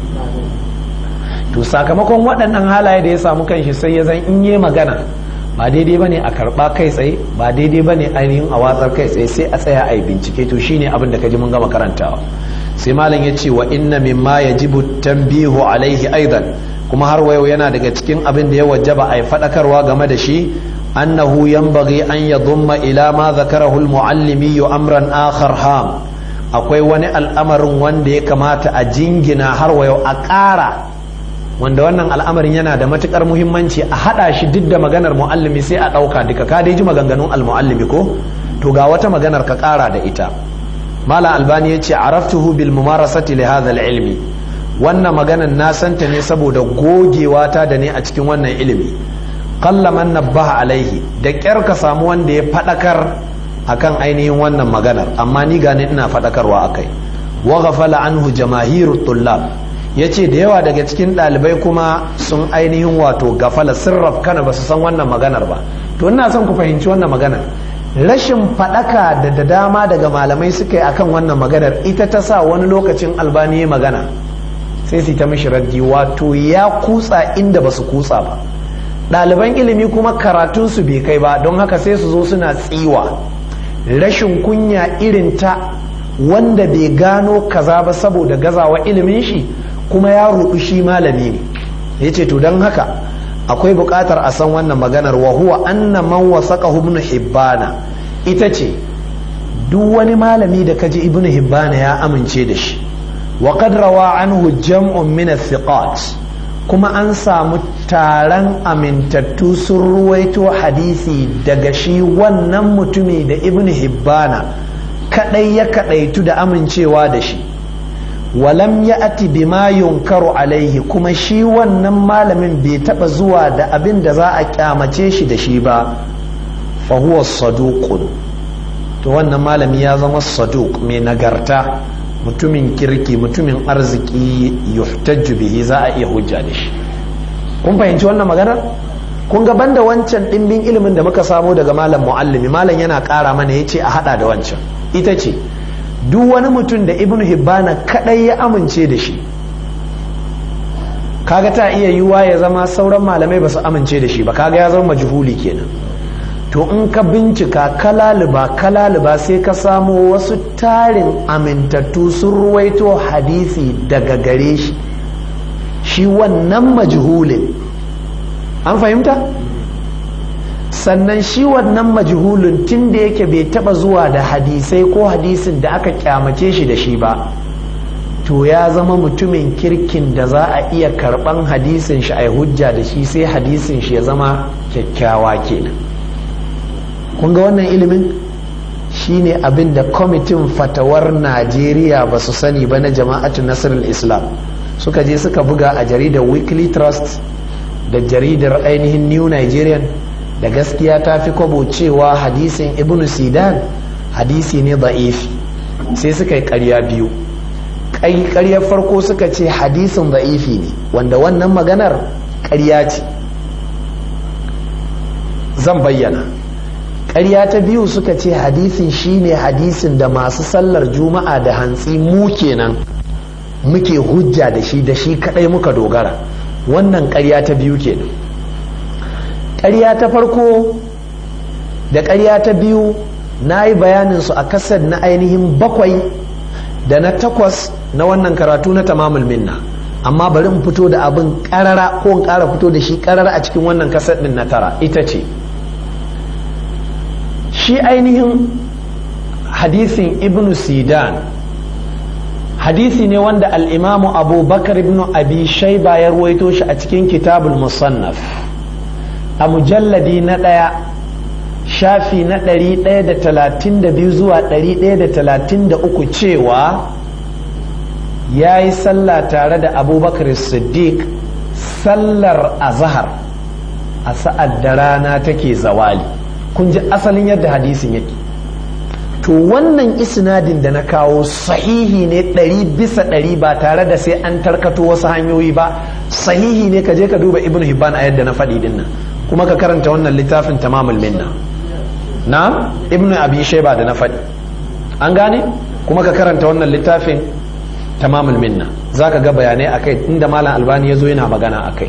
to sakamakon waɗannan halaye da ya samu kanshi sai ya zan in yi magana ba daidai bane a karɓa kai tsaye ba daidai bane ainihin a watsar kai tsaye sai a tsaya a yi bincike to shine abin da kaji mun gama karantawa sai malam ya ce wa inna mimma yajibu tanbihu alaihi aidan kuma har wayo yana daga cikin abin da ya wajaba a yi faɗakarwa game da shi أنه ينبغي أن يضم إلى ما ذكره المعلمي أمرا آخر هام akwai wani al'amarin wanda ya kamata a jingina har wayo a ƙara wanda wannan al'amarin yana da matukar muhimmanci a haɗa shi duk da maganar mu'allimi sai a ɗauka duka ka dai ji maganganun al-mu'allimi ko to ga wata maganar ka ƙara da ita mala albani ya ce araftuhu bil mumarasati li hadha ilmi wannan maganar na santa ne saboda gogewa ta da ne a cikin wannan ilimi qalla man nabbaha alaihi da kyar ka samu wanda ya fadakar akan ainihin wannan maganar amma ni gane ina fadakarwa akai wa ghafala anhu jamaahirut tullab yace da yawa daga cikin dalibai kuma sun ainihin wato gafala sirraf kana basu san wannan maganar ba to ina son ku fahimci wannan maganar rashin fadaka da da dama daga malamai suka yi akan wannan maganar ita ta sa wani lokacin albani magana sai su ta mishi raddi wato ya kutsa inda basu kutsa ba ɗaliban ilimi kuma karatunsu bai kai ba don haka sai su zo suna tsiwa rashin kunya irin ta wanda bai gano kaza ba saboda gazawa ilimin shi kuma ya rudu shi malami ne ya ce to don haka akwai buƙatar a san wannan maganar wa huwa anna man wasaqahu ibn hibbana ita ce duk wani malami da kaji ibn hibbana ya amince da shi wa qad rawa anhu jam'un min thiqat kuma an samu taron amintattu sun ruwaito hadisi daga shi wannan mutumi da ibn hibbana kadai ya kadaitu da amincewa da shi walam ya ati bima yunkaru alaihi kuma shi wannan malamin bai taba zuwa da abin da za a kyamace shi da shi ba fa huwa saduqun to wannan malami ya zama saduq mai nagarta mutumin kirki mutumin arziki yuhtajju bihi za a iya hujja da shi kun fahimci wannan maganar kun ga banda wancan dimbin ilimin da muka samo daga malam muallimi malam yana ƙara mana yace a hada da wancan ita ce duk wani mutum da ibnu hibbana kadai ya amince da shi kaga ta iya yiwuwa ya zama sauran malamai ba su amince da shi ba kaga ya zama majhuli kenan to in ka bincika kalaliba kalaliba sai ka samo wasu tarin amintattu sun ruwaito hadisi daga gare shi shi wannan majhulin an fahimta sannan shi wannan majhulin tun da yake bai taba zuwa da hadisai ko hadisin da aka kyamace shi da shi ba to ya zama mutumin kirkin da za a iya karban hadisin shi a hujja da shi sai hadisin shi ya zama kyakkyawa kenan kun ga wannan ilimin shine abin da kwamitin fatawar najeriya ba su sani ba na jama'atu nasarar islam suka je suka buga a jaridar weekly trust da jaridar ainihin new nigerian da gaskiya ta fi kwabo cewa hadisin ibn sidan hadisi ne da'ifi sai suka yi karya biyu karyar farko suka ce hadisin da'ifi ne wanda wannan maganar karya ce zan bayyana ƙarya ta biyu suka ce hadisin shine hadisin da masu sallar juma'a da hantsi mu kenan muke hujja da shi da shi kadai muka dogara wannan ƙarya ta biyu kenan ƙarya ta farko da ƙarya ta biyu na yi bayaninsu a kasar na ainihin bakwai da na takwas na wannan karatu na tamamul minna amma bari in fito da abin ƙarara ko in ƙara fito da shi ƙarara a cikin wannan kasar ɗin na tara ita ce shi ainihin hadisin ibn sidan hadisi ne wanda al'imamu abubakar ibn abi shaiba ya ruwaito shi a cikin kitabul musannaf a mujalladi na ɗaya shafi na ɗari ɗaya da talatin da biyu zuwa ɗari ɗaya da talatin da uku cewa ya yi sallah tare da abubakar siddiq sallar azahar a sa'ad da rana take zawali kun ji asalin yadda hadisin yake to wannan isnadin da na kawo sahihi ne ɗari bisa ɗari ba tare da sai an tarkato wasu hanyoyi ba sahihi ne ka je ka duba ibn hibban a yadda na faɗi din nan kuma ka karanta wannan littafin tamamul minna na ibn abi shayba da na faɗi an gane kuma ka karanta wannan littafin tamamul minna za ka ga bayanai akai inda malam albani ya zo yana magana akai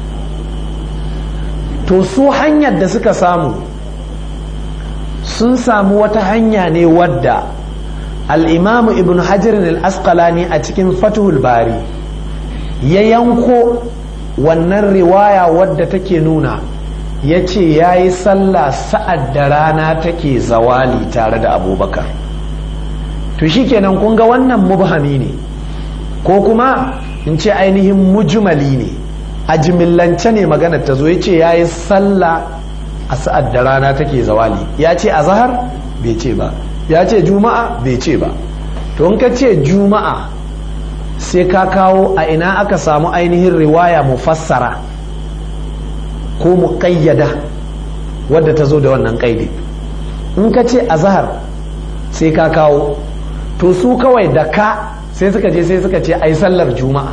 to su hanyar da suka samu sun samu wata hanya ne wadda al'imamu ibn hajarin al'asqalani a cikin fatuhul bari ya yanko wannan riwaya wadda take nuna ya ce ya yi sallah sa'ad da rana take zawali tare da abubakar to shi kenan kun ga wannan mubhami ne ko kuma in ce ainihin mujmali ne a jimillance ne maganar ta zo ya ce ya yi sallah a sa'ad da rana take zawali ya ce a zahar bai ce ba ya ce juma'a bai ce ba to in ka ce juma'a sai ka kawo a ina aka samu ainihin riwaya mufassara ko muƙayyada wadda ta zo da wannan ƙaidi in ka ce a zahar sai ka kawo to su kawai da ka sai suka je sai suka ce ai sallar juma'a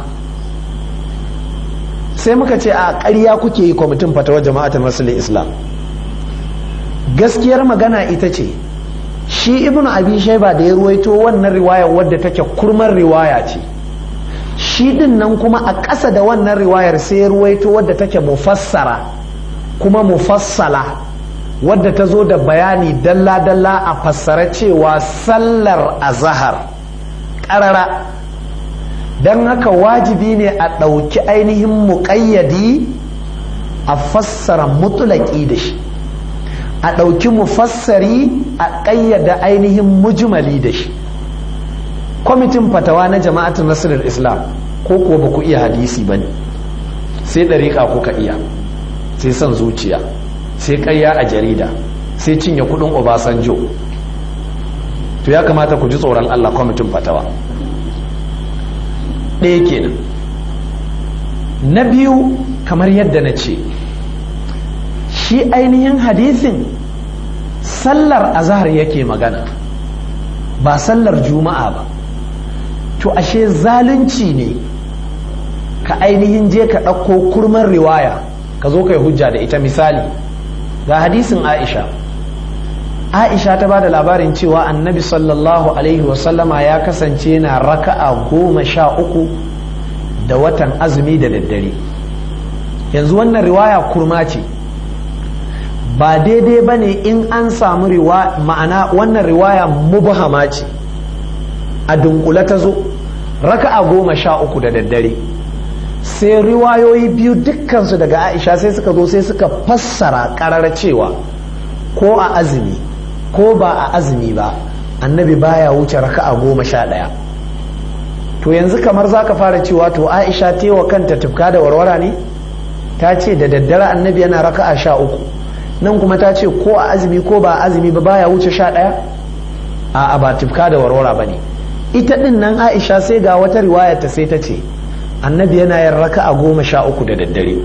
sai muka ce a ƙarya kuke yi kwamitin fatawar jama'atul musulun islam gaskiyar magana ita ce shi ibnu abi shaiba da ya ruwaito wannan riwayar wadda take kurmar riwaya ce shi din nan kuma a ƙasa da wannan riwayar sai ya ruwaito wadda take mufassara kuma mufassala wadda ta zo da bayani dalla-dalla a fassara cewa sallar azahar ƙarara don haka wajibi ne a ɗauki ainihin muƙayyadi a fassara mutulaki da shi a ɗauki mufassari a ƙayyada ainihin mujmali da shi kwamitin fatawa na jama'atin nasirar islam ko kuwa ba ku iya hadisi ba ne sai ɗariƙa kuka iya sai son zuciya sai ƙarya a jarida sai cinye kuɗin obasanjo to ya kamata ku ji tsoron allah kwamitin fatawa ɗaya kenan na biyu kamar yadda na ce shi ainihin hadisin sallar azahar yake magana ba sallar juma'a ba to ashe zalunci ne ka ainihin je ka ɗauko kurman riwaya ka zo kai hujja da ita misali ga hadisin aisha aisha ta ba da labarin cewa annabi sallallahu alaihi wasallama ya kasance na raka'a goma sha uku da watan azumi da daddare yanzu wannan riwaya kurma ce ba daidai ba ne in an samu ma'ana wannan riwaya mubhama ce a dunkule ta zo raka'a goma sha uku da daddare sai riwayoyi biyu dukkansu daga aisha sai suka zo sai suka fassara karar cewa ko a azumi ko ba a azumi ba annabi baya wuce raka'a goma sha ɗaya to yanzu kamar za ka fara cewa to aisha tewa kanta tufka da warwara ne ta ce da daddare annabi yana raka'a sha uku nan kuma ta ce ko a azumi ko ba a azumi ba baya wuce sha ɗaya a ba tufka da warwara ba ne ita ɗin nan aisha sai ga wata riwayar ta sai ta ce annabi yana yin raka'a goma sha uku da daddare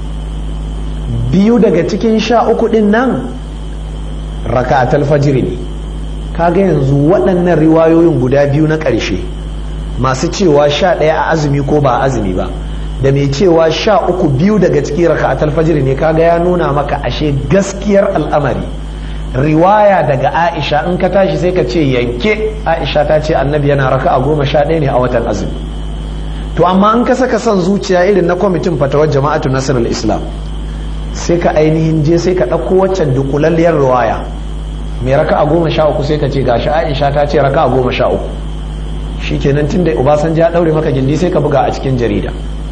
biyu daga cikin sha uku ɗin nan raka'atul fajiri ne kaga yanzu waɗannan riwayoyin guda biyu na ƙarshe masu cewa sha ɗaya a azumi ko ba a azumi ba da mai cewa sha uku biyu daga cikin raka'atul fajiri ne kaga ya nuna maka ashe gaskiyar al'amari riwaya daga aisha in ka tashi sai ka ce yanke aisha ta ce annabi yana raka'a goma sha ɗaya ne a watan azumi to amma in ka saka son zuciya irin na kwamitin fatawar jama'atu nasarar islam sai ka ainihin je sai ka ɗauko waccan dukulalliyar riwaya mai raka a goma sha uku sai ka ce gashi aisha ta ce raka a goma sha uku shi kenan tun da obasanjo ya ɗaure maka gindi sai ka buga a cikin jarida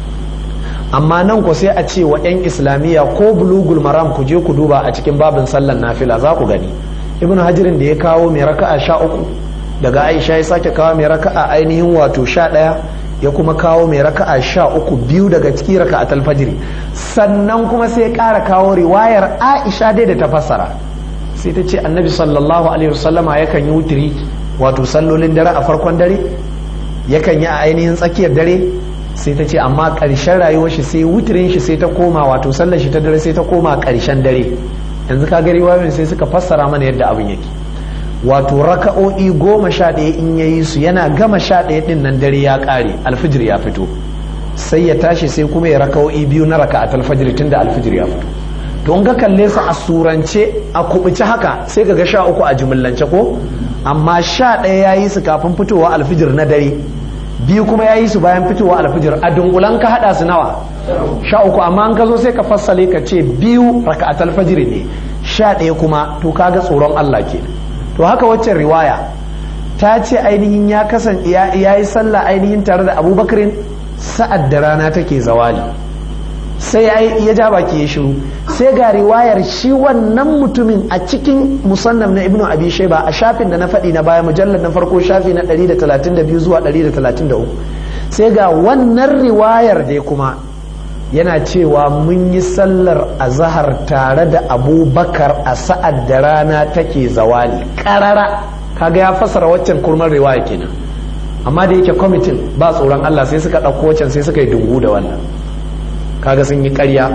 amma nan ko sai a ce wa 'yan islamiyya ko bulugul maram ku je ku duba a cikin babin sallan nafila za ku gani ibnu hajirin da ya kawo mai raka a sha uku daga aisha ya sake kawo mai raka a ainihin wato sha ɗaya ya kuma kawo mai raka'a sha uku biyu daga ciki raka a talfajiri sannan kuma sai ƙara kawo riwayar aisha dai da ta fassara sai ta ce annabi sallallahu alaihi wasallama yakan yi wutiri wato sallolin dare a farkon dare yakan yi a ainihin tsakiyar dare sai ta ce amma ƙarshen rayuwar shi sai wutirin shi sai ta koma wato sallar shi ta dare sai ta koma ƙarshen dare yanzu ka ga riwayoyin sai suka fassara mana yadda abin yake wato raka'o'i goma sha ɗaya in ya yi su yana gama sha ɗaya ɗin nan dare ya ƙare alfijir ya fito sai ya tashi sai kuma ya raka'o'i biyu na raka a talfajir tun da alfijir ya fito to in ka kalle su a surance a kubuci haka sai ka ga sha uku a jimillance ko amma sha ɗaya ya yi su kafin fitowa alfijir na dare biyu kuma ya yi su bayan fitowa alfijir a dunkulan ka haɗa su nawa sha uku amma an ka zo sai ka fassale ka ce biyu raka a talfajir ne sha ɗaya kuma to kaga tsoron Allah kenan to haka waccan riwaya ta ce ainihin ya kasan ya yi sallah ainihin tare da abubakarin sa'ad da rana take zawali sai ya ja baki ya shiru sai ga riwayar shi wannan mutumin a cikin musannaf na ibnu abi shaiba a shafin da na faɗi na baya mujallar na farko shafi na 132 zuwa 133 sai ga wannan riwayar dai kuma yana cewa mun yi sallar azahar tare da abubakar a sa'ad da rana take zawali karara kaga ya fasara waccan kurmar riwaya kenan amma da yake kwamitin ba tsoron Allah sai suka ɗauko waccan sai suka yi dungu da wannan kaga sun yi ƙarya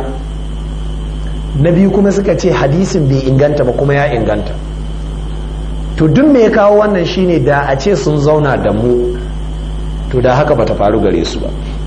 na biyu kuma suka ce hadisin bai inganta ba kuma ya inganta to duk me ya kawo wannan shine da a ce sun zauna da mu to da haka bata faru gare su ba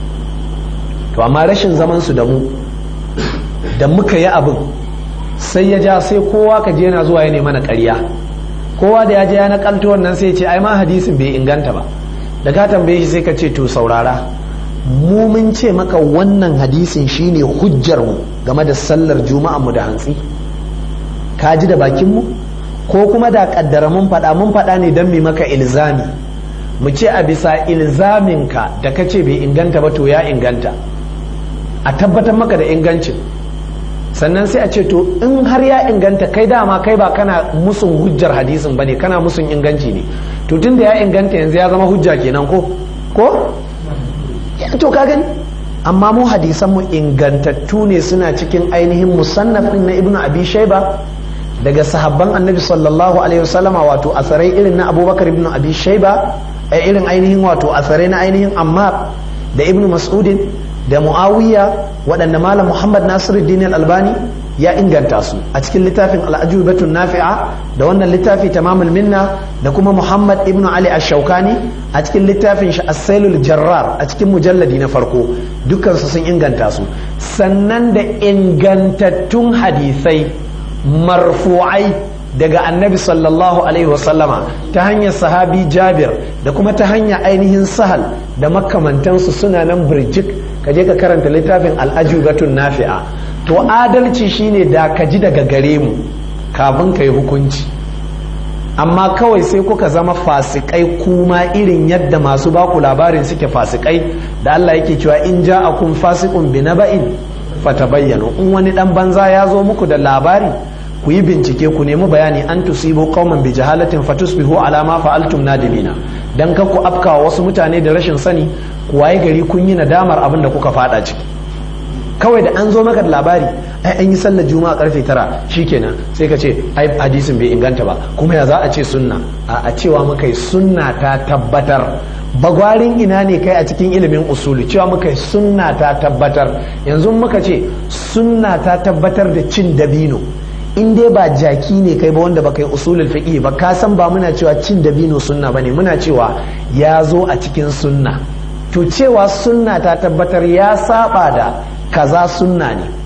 to amma rashin zaman su da mu da muka yi abin sai ya ja sai kowa ka je na zuwa ya mana ƙarya kowa da ya je ya nakalto wannan sai ce ai ma hadisin bai inganta ba da ka tambaye shi sai ka ce to saurara mu mun ce maka wannan hadisin shine hujjar mu game da sallar juma'a mu da hantsi ka ji da bakin mu ko kuma da kaddara mun faɗa mun faɗa ne don mi maka ilzami mu ce a bisa ilzaminka da ka ce bai inganta ba to ya inganta a tabbatar maka da ingancin sannan sai a ce to in har ya inganta kai dama kai ba kana musun hujjar hadisin ba ne kana musun inganci ne to tun da ya inganta yanzu ya zama hujja kenan ko ko to ka gani amma mu hadisan mu ingantattu ne suna cikin ainihin musannafin na ibnu abi shaiba daga sahabban annabi sallallahu alaihi wasallama wato asarai irin na abubakar ibnu abi shaiba irin ainihin wato asarai na ainihin ammar da ibnu mas'udin da muawiya waɗanda malam muhammad nasiruddin albani ya inganta su a cikin littafin al'ajubatun nafi'a da wannan littafi tamamul minna da kuma muhammad ibnu ali ash-shaukani a cikin littafin shi as-sailul jarrar a cikin mujalladi na farko dukkan su sun inganta su sannan da ingantattun hadisai marfu'ai daga annabi sallallahu alaihi wasallama ta hanyar sahabi jabir da kuma ta hanyar ainihin sahal da makamantansu suna nan birjik ka je ka karanta littafin al'ajubatun nafi'a to adalci shine da ka ji daga gare mu kafin ka yi hukunci amma kawai sai kuka zama fasikai kuma irin yadda masu baku labarin suke fasikai da Allah yake cewa in ja'akum fasiqun bi naba'in fatabayyanu in wani dan banza ya zo muku da labari ku yi bincike ku nemi bayani an tusibu qauman bi jahalatin fatusbihu ala ma fa'altum nadimina dan ka ku afkawa wasu mutane da rashin sani ku waye gari kun yi nadamar abin da kuka fada ciki kawai da an zo maka da labari ai an yi sallar juma'a karfe tara shikenan sai ka ce ai hadisin bai inganta ba kuma ya za a ce sunna a cewa muka yi sunna ta tabbatar bagwarin ina ne kai a cikin ilimin usuli cewa muka yi sunna ta tabbatar yanzu muka ce sunna ta tabbatar da cin dabino in dai ba jaki ne kai ba wanda ba kai usulul fiqh ba ka san ba muna cewa cin dabino sunna bane muna cewa ya zo a cikin sunna to cewa sunna ta tabbatar ya saba da kaza sunna ne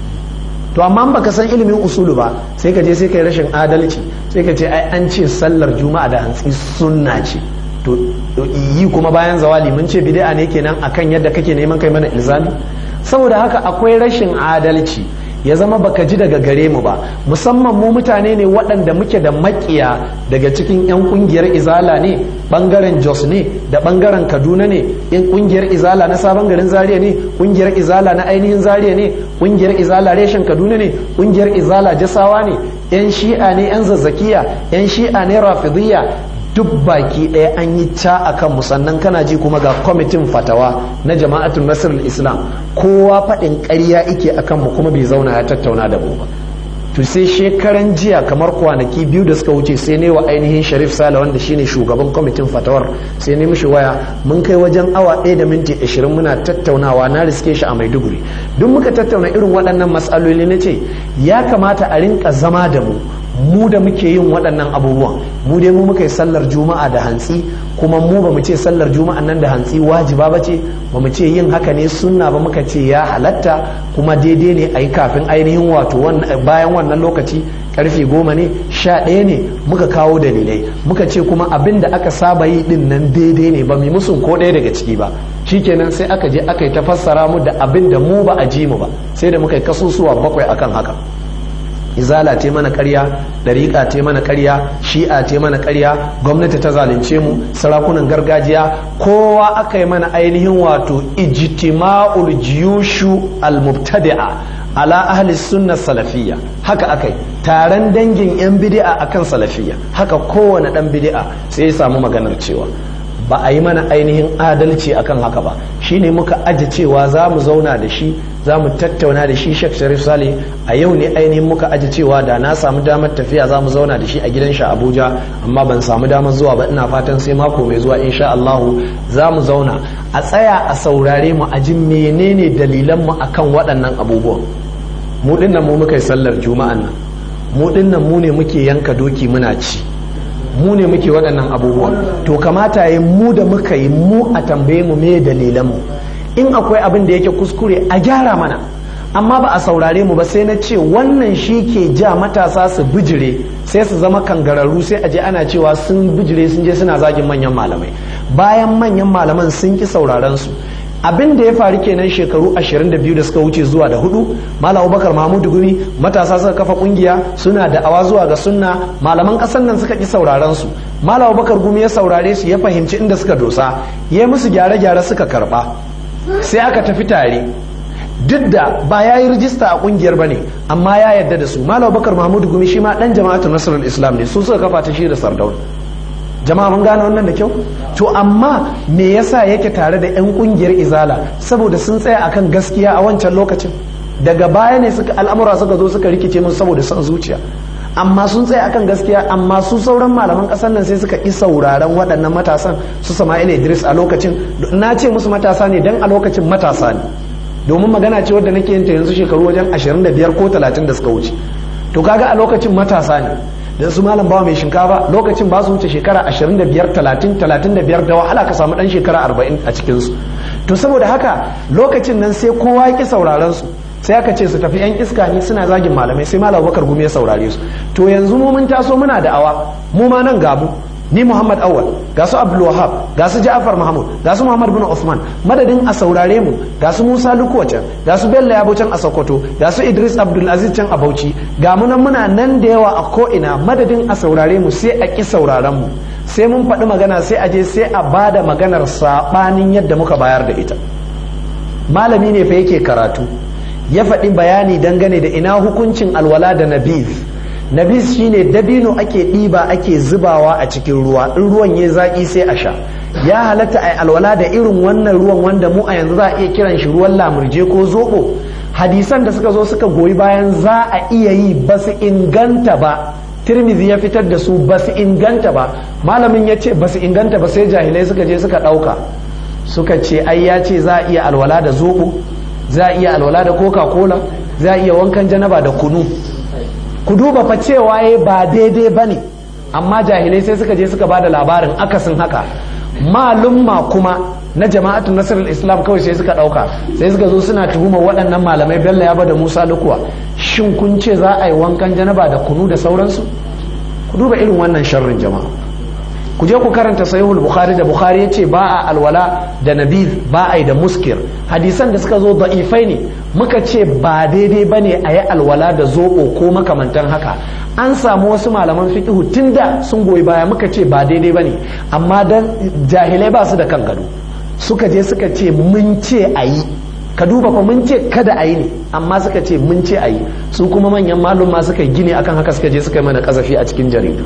to amma baka san ilimin usulu ba sai ka je sai kai rashin adalci sai ka ce ai an ce sallar juma'a da hantsi sunna ce to yi kuma bayan zawali mun ce bid'a ne kenan akan yadda kake neman kai mana ilzami saboda haka akwai rashin adalci ya zama baka ji daga gare mu ba musamman mu mutane ne waɗanda muke da makiya daga cikin 'yan ƙungiyar izala ne ɓangaren jos ne da ɓangaren kaduna ne in ƙungiyar izala na sabon garin zaria ne ƙungiyar izala na ainihin zaria ne ƙungiyar izala reshen kaduna ne ƙungiyar izala jasawa ne 'yan shi'a ne 'yan zazzakiya 'yan shi'a ne rafidiyya duk baki ɗaya an yi ca a kan sannan kana ji kuma ga kwamitin fatawa na jama'atun nasir islam kowa faɗin ƙarya ike a kanmu kuma bai zauna ya tattauna da mu ba to sai shekaran jiya kamar kwanaki biyu da suka wuce sai ne wa ainihin sharif sale wanda shine shugaban kwamitin fatawar sai ne mishi waya mun kai wajen awa ɗaya da minti ashirin muna tattaunawa na riske shi a maiduguri duk muka tattauna irin waɗannan matsaloli na ce ya kamata a rinka zama da mu mu da muke yin waɗannan abubuwan mu dai mu muka yi sallar juma'a da hantsi kuma mu ba mu ce sallar juma'a nan da hantsi wajiba ba ce ba mu ce yin haka ne sunna ba muka ce ya halatta kuma daidai ne a yi kafin ainihin wato bayan wannan lokaci karfe goma ne sha ɗaya ne muka kawo dalilai muka ce kuma abin da aka saba yi din nan daidai ne ba mu musun ko ɗaya daga ciki ba shikenan sai aka je aka yi ta fassara mu da abin da mu ba a ji mu ba sai da muka yi kasusuwa bakwai akan haka izala te mana karya dariƙa te mana karya shi'a te mana karya gwamnati ta zalunce mu sarakunan gargajiya kowa aka yi mana ainihin wato ijtima'ul jiyushu al-mubtadi'a ala ahli sunna salafiyya haka akai taron dangin yan bid'a akan salafiyya haka kowane dan bid'a sai ya samu maganar cewa ba a yi mana ainihin adalci akan haka ba shine muka aji cewa za mu zauna da shi za mu tattauna da shi Sheikh Sharif Saleh a yau ne ainihin muka aji cewa da na samu damar tafiya za mu zauna da shi a gidan shi Abuja amma ban samu damar zuwa ba ina fatan sai mako mai zuwa insha Allah za mu zauna a tsaya a saurare mu a ji menene dalilan mu akan waɗannan abubuwan mu dinnan mu muka yi sallar juma'an nan mu dinnan mu ne muke yanka doki muna ci mu ne muke waɗannan abubuwan to kamata yi mu da muka yi mu a tambaye mu me dalilanmu in akwai abin da yake kuskure a gyara mana amma ba a saurare mu ba sai na ce wannan shi ke ja matasa su bijire sai su zama kangararru sai a je ana cewa sun bijire sun je suna zagin manyan malamai bayan manyan malaman sun ki sauraren su abin da ya faru kenan shekaru 22 da suka wuce zuwa da hudu malam abubakar mahmudu gumi matasa suka kafa kungiya suna da awa zuwa ga sunna malaman kasan nan suka ki sauraron su malam abubakar gumi ya saurare su ya fahimci inda suka dosa ya musu gyare-gyare suka karba sai aka tafi tare duk da ba ya yi rijista a kungiyar ba ne amma ya yarda da su malam abubakar mahmudu gumi shi ma dan jama'atu nasarar islam ne su suka kafa ta shi da sardauna jama'a mun gane wannan da kyau to amma me yasa yake tare da 'yan kungiyar izala saboda sun tsaya akan gaskiya a wancan lokacin daga baya ne suka al'amura suka zo suka rikice musu saboda son zuciya amma sun tsaya akan gaskiya amma su sauran malaman kasar nan sai suka ƙi sauraron waɗannan matasan su sama'ila idris a lokacin na ce musu matasa ne dan a lokacin matasa ne domin magana ce wadda nake yin ta yanzu shekaru wajen 25 ko 30 da suka wuce to kaga a lokacin matasa ne da su malam bawa mai shinkafa lokacin ba su wuce shekara 25 30 35 da wahala ka samu dan shekara 40 a cikin su to saboda haka lokacin nan sai kowa ya ki sauraron su sai aka ce su tafi yan iska ne suna zagin malamai sai malam bakar gumi ya saurare su to yanzu mu mun taso muna da awa mu ma nan gabu ni Muhammad Awal ga su Abdul Wahab ga su Ja'far Mahmud ga su Muhammad bin Uthman madadin a saurare mu ga su Musa Lukuwa can ga su Bello Yabo can a Sokoto ga su Idris Abdul Aziz can a Bauchi ga mu nan muna nan da yawa a ko ina madadin a saurare mu sai a ki sauraron mu sai mun faɗi magana sai a je sai a bada maganar sabanin yadda muka bayar da ita malami ne fa yake karatu ya faɗi bayani dangane da ina hukuncin alwala da nabiz nabis shine dabino ake ɗiba ake zubawa a cikin ruwa in ruwan ya zaƙi sai a sha ya halatta a alwala da irin wannan ruwan wanda mu a yanzu za a iya kiran shi ruwan lamurje ko zoɓo hadisan da suka zo suka goyi bayan za a iya yi ba su inganta ba tirmidhi ya fitar da su ba su inganta ba malamin ya ce ba su inganta ba sai jahilai suka je suka ɗauka suka ce ai ya ce za a iya alwala da zoɓo za a iya alwala da coca cola za a iya wankan janaba da kunu ku duba fa cewa ya ba daidai ba ne amma jahilai sai suka je suka ba da labarin akasin haka malumma kuma na jama'atun nasarar islam kawai sai suka ɗauka sai suka zo suna tuhumar waɗannan malamai bello ya da musa lukuwa shin kun ce za a yi wankan janaba da kunu da sauransu ku duba irin wannan sharrin jama'a ku je ku karanta sahihul bukhari da bukhari yace ba a alwala da nabiz ba a yi da muskir hadisan da suka zo da'ifai ne muka ce ba daidai bane a yi alwala da zoɓo ko makamantan haka an samu wasu malaman fiqhu tunda sun goyi baya muka ce ba daidai bane amma dan jahilai ba su da kan gado suka je suka ce mun ce a yi ka duba fa mun ce kada a yi ne amma suka ce mun ce a yi su kuma manyan malum ma suka gine akan haka suka je suka yi mana kasafi a cikin jaridu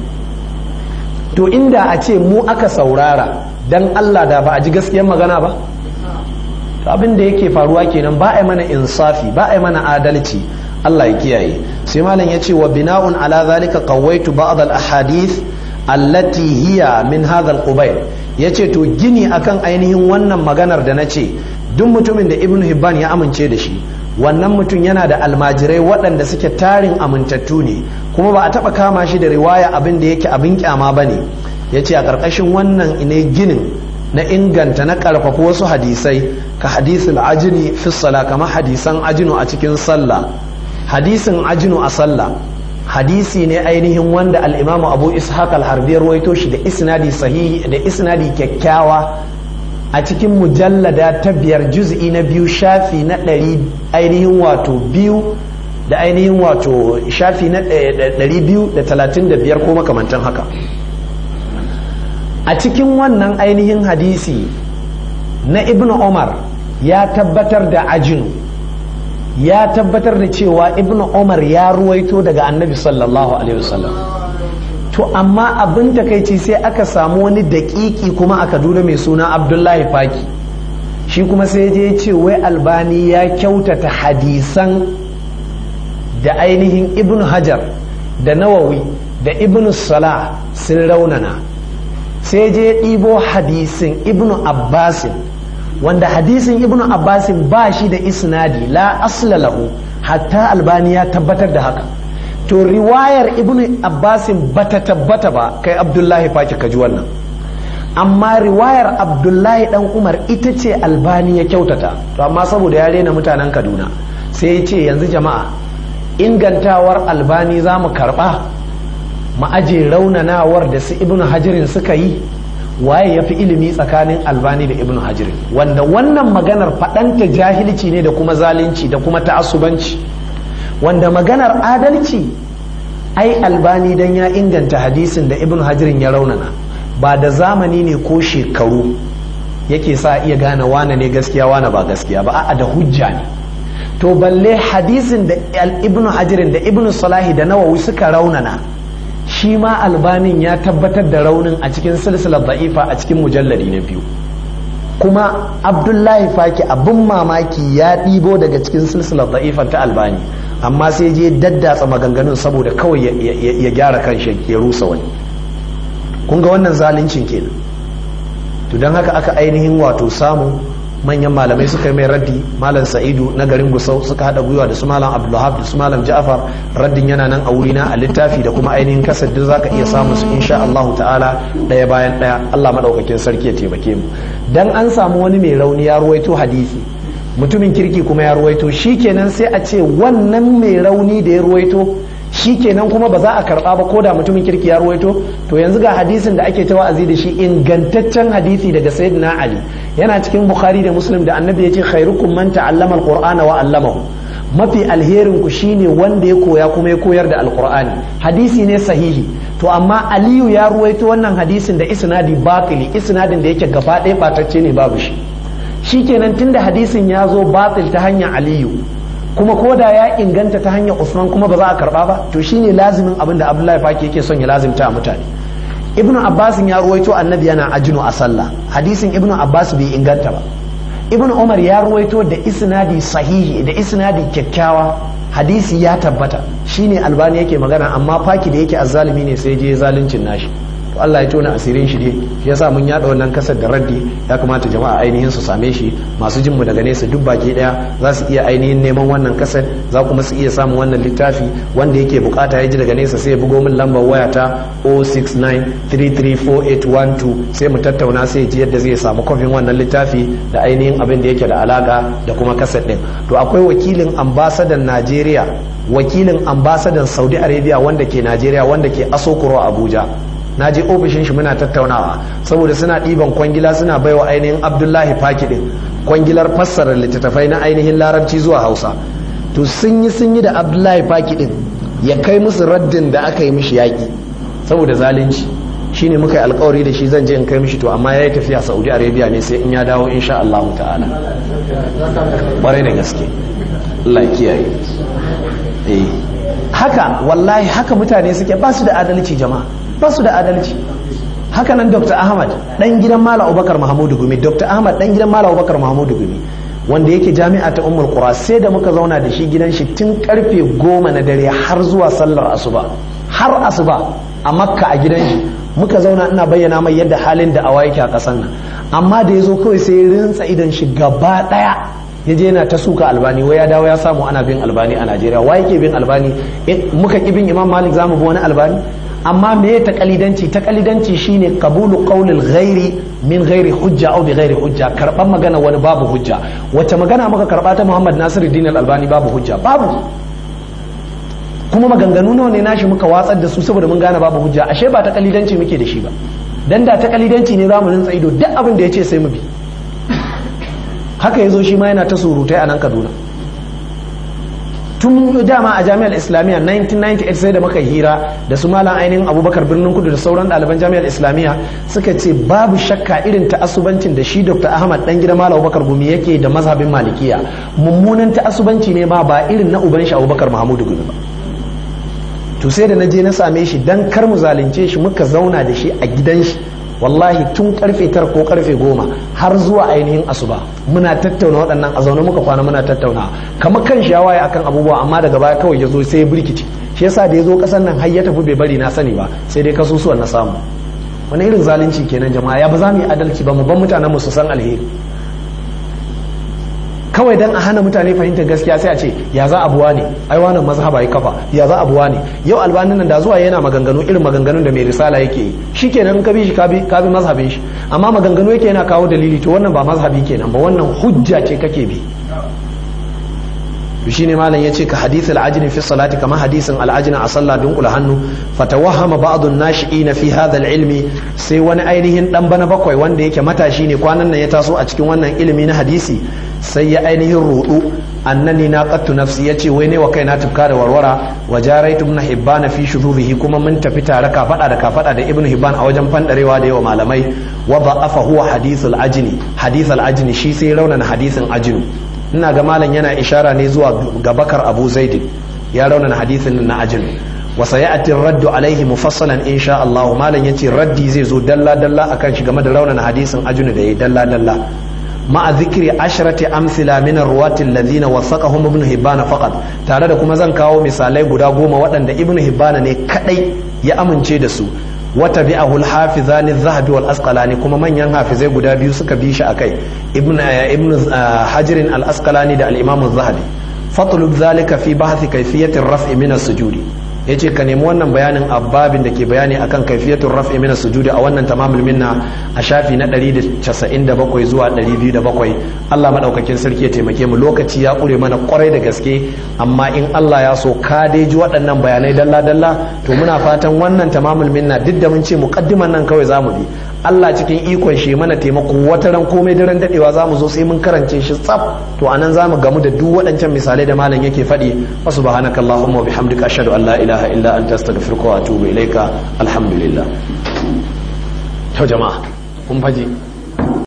to inda a ce mu aka saurara dan Allah da ba a ji gaskiyar magana ba abin da yake faruwa kenan ba a mana insafi ba a mana adalci Allah ya kiyaye sai malam ya ce wa bina'un ala zalika qawaitu ba'd al ahadith allati hiya min hadha al qubayl yace to gini akan ainihin wannan maganar da na ce duk mutumin da ibnu hibban ya amince da shi wannan mutum yana da almajirai waɗanda suke tarin amintattu ne kuma ba a taɓa kama shi da riwaya abin da yake abin kyama ba ne ya ce a ƙarƙashin wannan ne ginin na inganta na ƙarfafa wasu hadisai ka hadisul ajini fi sala kamar hadisan ajinu a cikin sallah hadisin ajinu a sallah hadisi ne ainihin wanda al'imamu abu ishaq al-harbi ruwaito shi da isnadi sahihi da isnadi kyakkyawa a cikin mujallada ta biyar juz'i na biyu shafi na ɗari ainihin wato biyu da ainihin wato shafi na ɗari biyu da talatin da biyar ko makamantan haka a cikin wannan ainihin hadisi na ibn umar ya tabbatar da ajinu ya tabbatar da cewa ibn umar ya ruwaito daga annabi sallallahu alaihi wasallam to amma abin takaici sai aka samu wani daƙiƙi kuma a kaduna mai suna abdullahi faki shi kuma sai je ce wai albani ya kyautata hadisan da ainihin ibn hajar da nawawi da ibn salah sun raunana sai je ɗibo hadisin ibn abbasin wanda hadisin ibn abbasin ba shi da isnadi la asla lahu hatta albani ya tabbatar da haka to riwayar ibn abbasin bata tabbata ba kai abdullahi faki kaji wannan amma riwayar abdullahi dan umar ita ce albani ya kyautata to amma saboda ya rena mutanen kaduna sai ya ce yanzu jama'a ingantawar albani za mu karba mu aje raunanawar da su ibn hajirin suka yi waye ya fi ilimi tsakanin albani da ibn hajirin wanda wannan maganar faɗanta jahilci ne da kuma zalunci da kuma ta'assubanci wanda maganar adalci ai albani dan ya inganta hadisin da ibn hajirin ya raunana ba da zamani ne ko shekaru yake sa iya gane wane ne gaskiya wane ba gaskiya ba a'a da hujja ne to balle hadisin da ibn hajirin da ibn salahi da nawawi suka raunana shi ma albanin ya tabbatar da raunin a cikin silsilar da'ifa a cikin mujalladi na biyu kuma abdullahi faki abin mamaki ya ɗibo daga cikin silsilar da'ifan ta albani amma sai je daddatsa maganganun saboda kawai ya gyara kan shi ya rusa wani kun ga wannan zaluncin kenan to don haka aka ainihin wato samu manyan malamai suka yi mai raddi malam sa'idu na garin gusau suka haɗa gwiwa da su malam abdullahab da su malam ja'far raddin yana nan a wurina a littafi da kuma ainihin kasar duk zaka iya samu su insha Allah ta'ala ɗaya bayan ɗaya Allah madaukakin sarki ya taimake mu dan an samu wani mai rauni ya ruwaito hadisi mutumin kirki kuma ya ruwaito shikenan sai a ce wannan mai rauni da ya ruwaito shikenan kuma ba za a karba ba ko da mutumin kirki ya ruwaito to yanzu ga hadisin da ake ta wa'azi da shi ingantaccen hadisi daga sayyidina ali yana cikin bukhari da muslim da annabi ya ce khairukum man ta'allama alqur'ana wa 'allamahu mafi alherin ku shine wanda ya koya kuma ya koyar da alqur'ani hadisi ne sahihi to amma aliyu ya ruwaito wannan hadisin da isnadi batili isnadin da yake gaba ɗaya batacce ne babu shi shikenan tunda hadisin ya zo batil ta hanyar aliyu kuma ko da ya inganta ta hanyar usman kuma ba za a karba ba to shine lazimin abin da abdullahi faki yake son ya lazimta a mutane ibnu abbas ya ruwaito annabi yana ajinu a sallah hadisin ibnu abbas bai inganta ba ibnu umar ya ruwaito da isnadi sahihi da isnadi kyakkyawa hadisi ya tabbata shine albani yake magana amma faki da yake azzalimi ne sai je zaluncin nashi to Allah ya tona asirin shi ne shi yasa mun yada wannan kasar da raddi ya kamata jama'a ainihin su same shi masu jin mu daga nesa duk baki daya za su iya ainihin neman wannan kasar za kuma su iya samun wannan littafi wanda yake bukata ya ji daga nesa sai ya bugo min lambar waya ta 069334812 sai mu tattauna sai ji yadda zai samu kofin wannan littafi da ainihin abin da yake da alaka da kuma kasar din to akwai wakilin ambasadan Najeriya wakilin ambasadan Saudi Arabia wanda ke Najeriya wanda ke Asokoro Abuja na je ofishin shi muna tattaunawa saboda suna ɗiban kwangila suna baiwa ainihin abdullahi faki ɗin kwangilar fassara littattafai na ainihin larabci zuwa hausa to sun yi sun yi da abdullahi faki ɗin ya kai musu raddin da aka yi mishi yaƙi saboda zalunci shine muka yi alkawari da shi zan je in kai mishi to amma ya yi tafiya saudi arabia ne sai in ya dawo insha Allah ta'ala ƙwarai da gaske Allah kiyaye haka wallahi haka mutane suke ba su da adalci jama'a ba su da adalci haka nan dr ahmad dan gidan mala abubakar mahamudu gumi dr ahmad dan gidan mala abubakar mahamudu gumi wanda yake jami'a ta ummul qura sai da muka zauna da shi gidan shi tun karfe goma na dare har zuwa sallar asuba har asuba a makka a gidan shi muka zauna ina bayyana mai yadda halin da awa yake a kasan nan amma da ya zo kawai sai ya rinsa idan shi gaba daya ya je yana ta suka albani wai ya dawo ya samu ana bin albani a najeriya wa yake bin albani muka ki bin imam malik zamu bi wani albani amma me ta kalidanci ta kalidanci shine qabulu qawlil ghairi min ghairi hujja aw bi ghairi hujja karban magana wani babu hujja wacce magana muka karba ta Muhammad Nasiruddin Al-Albani babu hujja babu kuma maganganu nawa ne nashi muka watsar da su saboda mun gane babu hujja ashe ba ta kalidanci muke da shi ba dan da ta kalidanci ne zamu rinsa ido duk abin da yace sai mu bi haka yazo shi ma yana ta surutai a nan Kaduna tun dama a jami'ar islamiyya 1998 sai da muka hira da su malam ainihin abubakar birnin kudu da sauran ɗaliban jami'ar islamiyya suka ce babu shakka irin ta'asubancin da shi dr ahmad dan gida malam abubakar gumi yake da mazhabin malikiya mummunan ta'asubanci ne ma ba irin na uban shi abubakar mahamudu gumi ba to sai da na je na same shi dan kar mu zalunce shi muka zauna da shi a gidan shi wallahi tun karfe tara ko karfe goma har zuwa ainihin asuba muna tattauna waɗannan a zaune muka kwana muna tattauna kamar kan shi waye akan abubuwa amma daga baya kawai ya zo sai ya birkici shi yasa da ya zo ƙasar nan har ya tafi bai bari na sani ba sai dai kasusuwan na samu wani irin zalunci kenan jama'a ya ba za mu yi adalci ba mu ban mutanen mu su san alheri kawai dan a hana mutane fahimtar gaskiya sai a ce ya za abuwa ne ai wannan mazhaba ya kafa ya za abuwa ne yau albanin nan da zuwa yana maganganu irin maganganun da mai risala yake yi shikenan ka bi shi ka bi mazhabin shi amma maganganu yake yana kawo dalili to wannan ba mazhabi kenan ba wannan hujja ce kake bi shi ne malam yace ka hadithul ajni fi salati kama hadisin al-ajni a sallah dunkula hannu fatawahama ba'd an-nashi'in fi hadha al-ilmi sai wani ainihin dan bana bakwai wanda yake matashi ne kwanan nan ya taso a cikin wannan ilimi na hadisi sai ya ainihin rudu annani na qattu nafsi yace wai ne wa kaina tufka da warwara wa jaraitu ibn hibban fi shudubihi kuma mun tafi tare ka fada da ka fada da ibn hibban a wajen fandarewa da yawa malamai wa da'afa huwa hadithul ajni hadithul ajni shi sai raunana hadisin ajnu ina ga malam yana ishara ne zuwa ga bakar abu zaidi ya raunana hadisin na ajin wa sayati raddu alaihi mufassalan insha Allah malam yace raddi zai zo dalla dalla akan shi game da raunana hadisin ajin da yayi dalla dalla ma'a zikri ashrati amsila min arwati alladhina wasaqahum ibn hibban faqat tare da kuma zan kawo misalai guda goma waɗanda ibn hibban ne kadai ya amince da su wata bi ahul hafizani zahabi wal asqalani kuma manyan hafizai guda biyu suka bi shi akai ibn ibn hajirin al asqalani da al imam zahabi fatlub zalika fi bahthi kayfiyati raf'i min as-sujudi yace ka nemi wannan bayanin abbabin da ke bayani akan kaifiyatul raf'i min as-sujudi a wannan tamamul minna a shafi na 197 zuwa 207 Allah madaukakin sarki ya taimake mu lokaci ya kure mana kwarai da gaske amma in Allah ya so ka dai ji waɗannan bayanai dalla dalla to muna fatan wannan tamamul minna duk da mun ce muqaddiman nan kawai zamu bi Allah cikin ikon shi mana taimako wata ran komai daren dadewa zamu zo sai mun karance shi tsaf to anan zamu gamu da duk waɗancan misalai da malam yake faɗi wa subhanakallahumma wa bihamdika ashhadu an la ilaha illa anta astaghfiruka wa atubu ilaika alhamdulillah to jama'a kun faji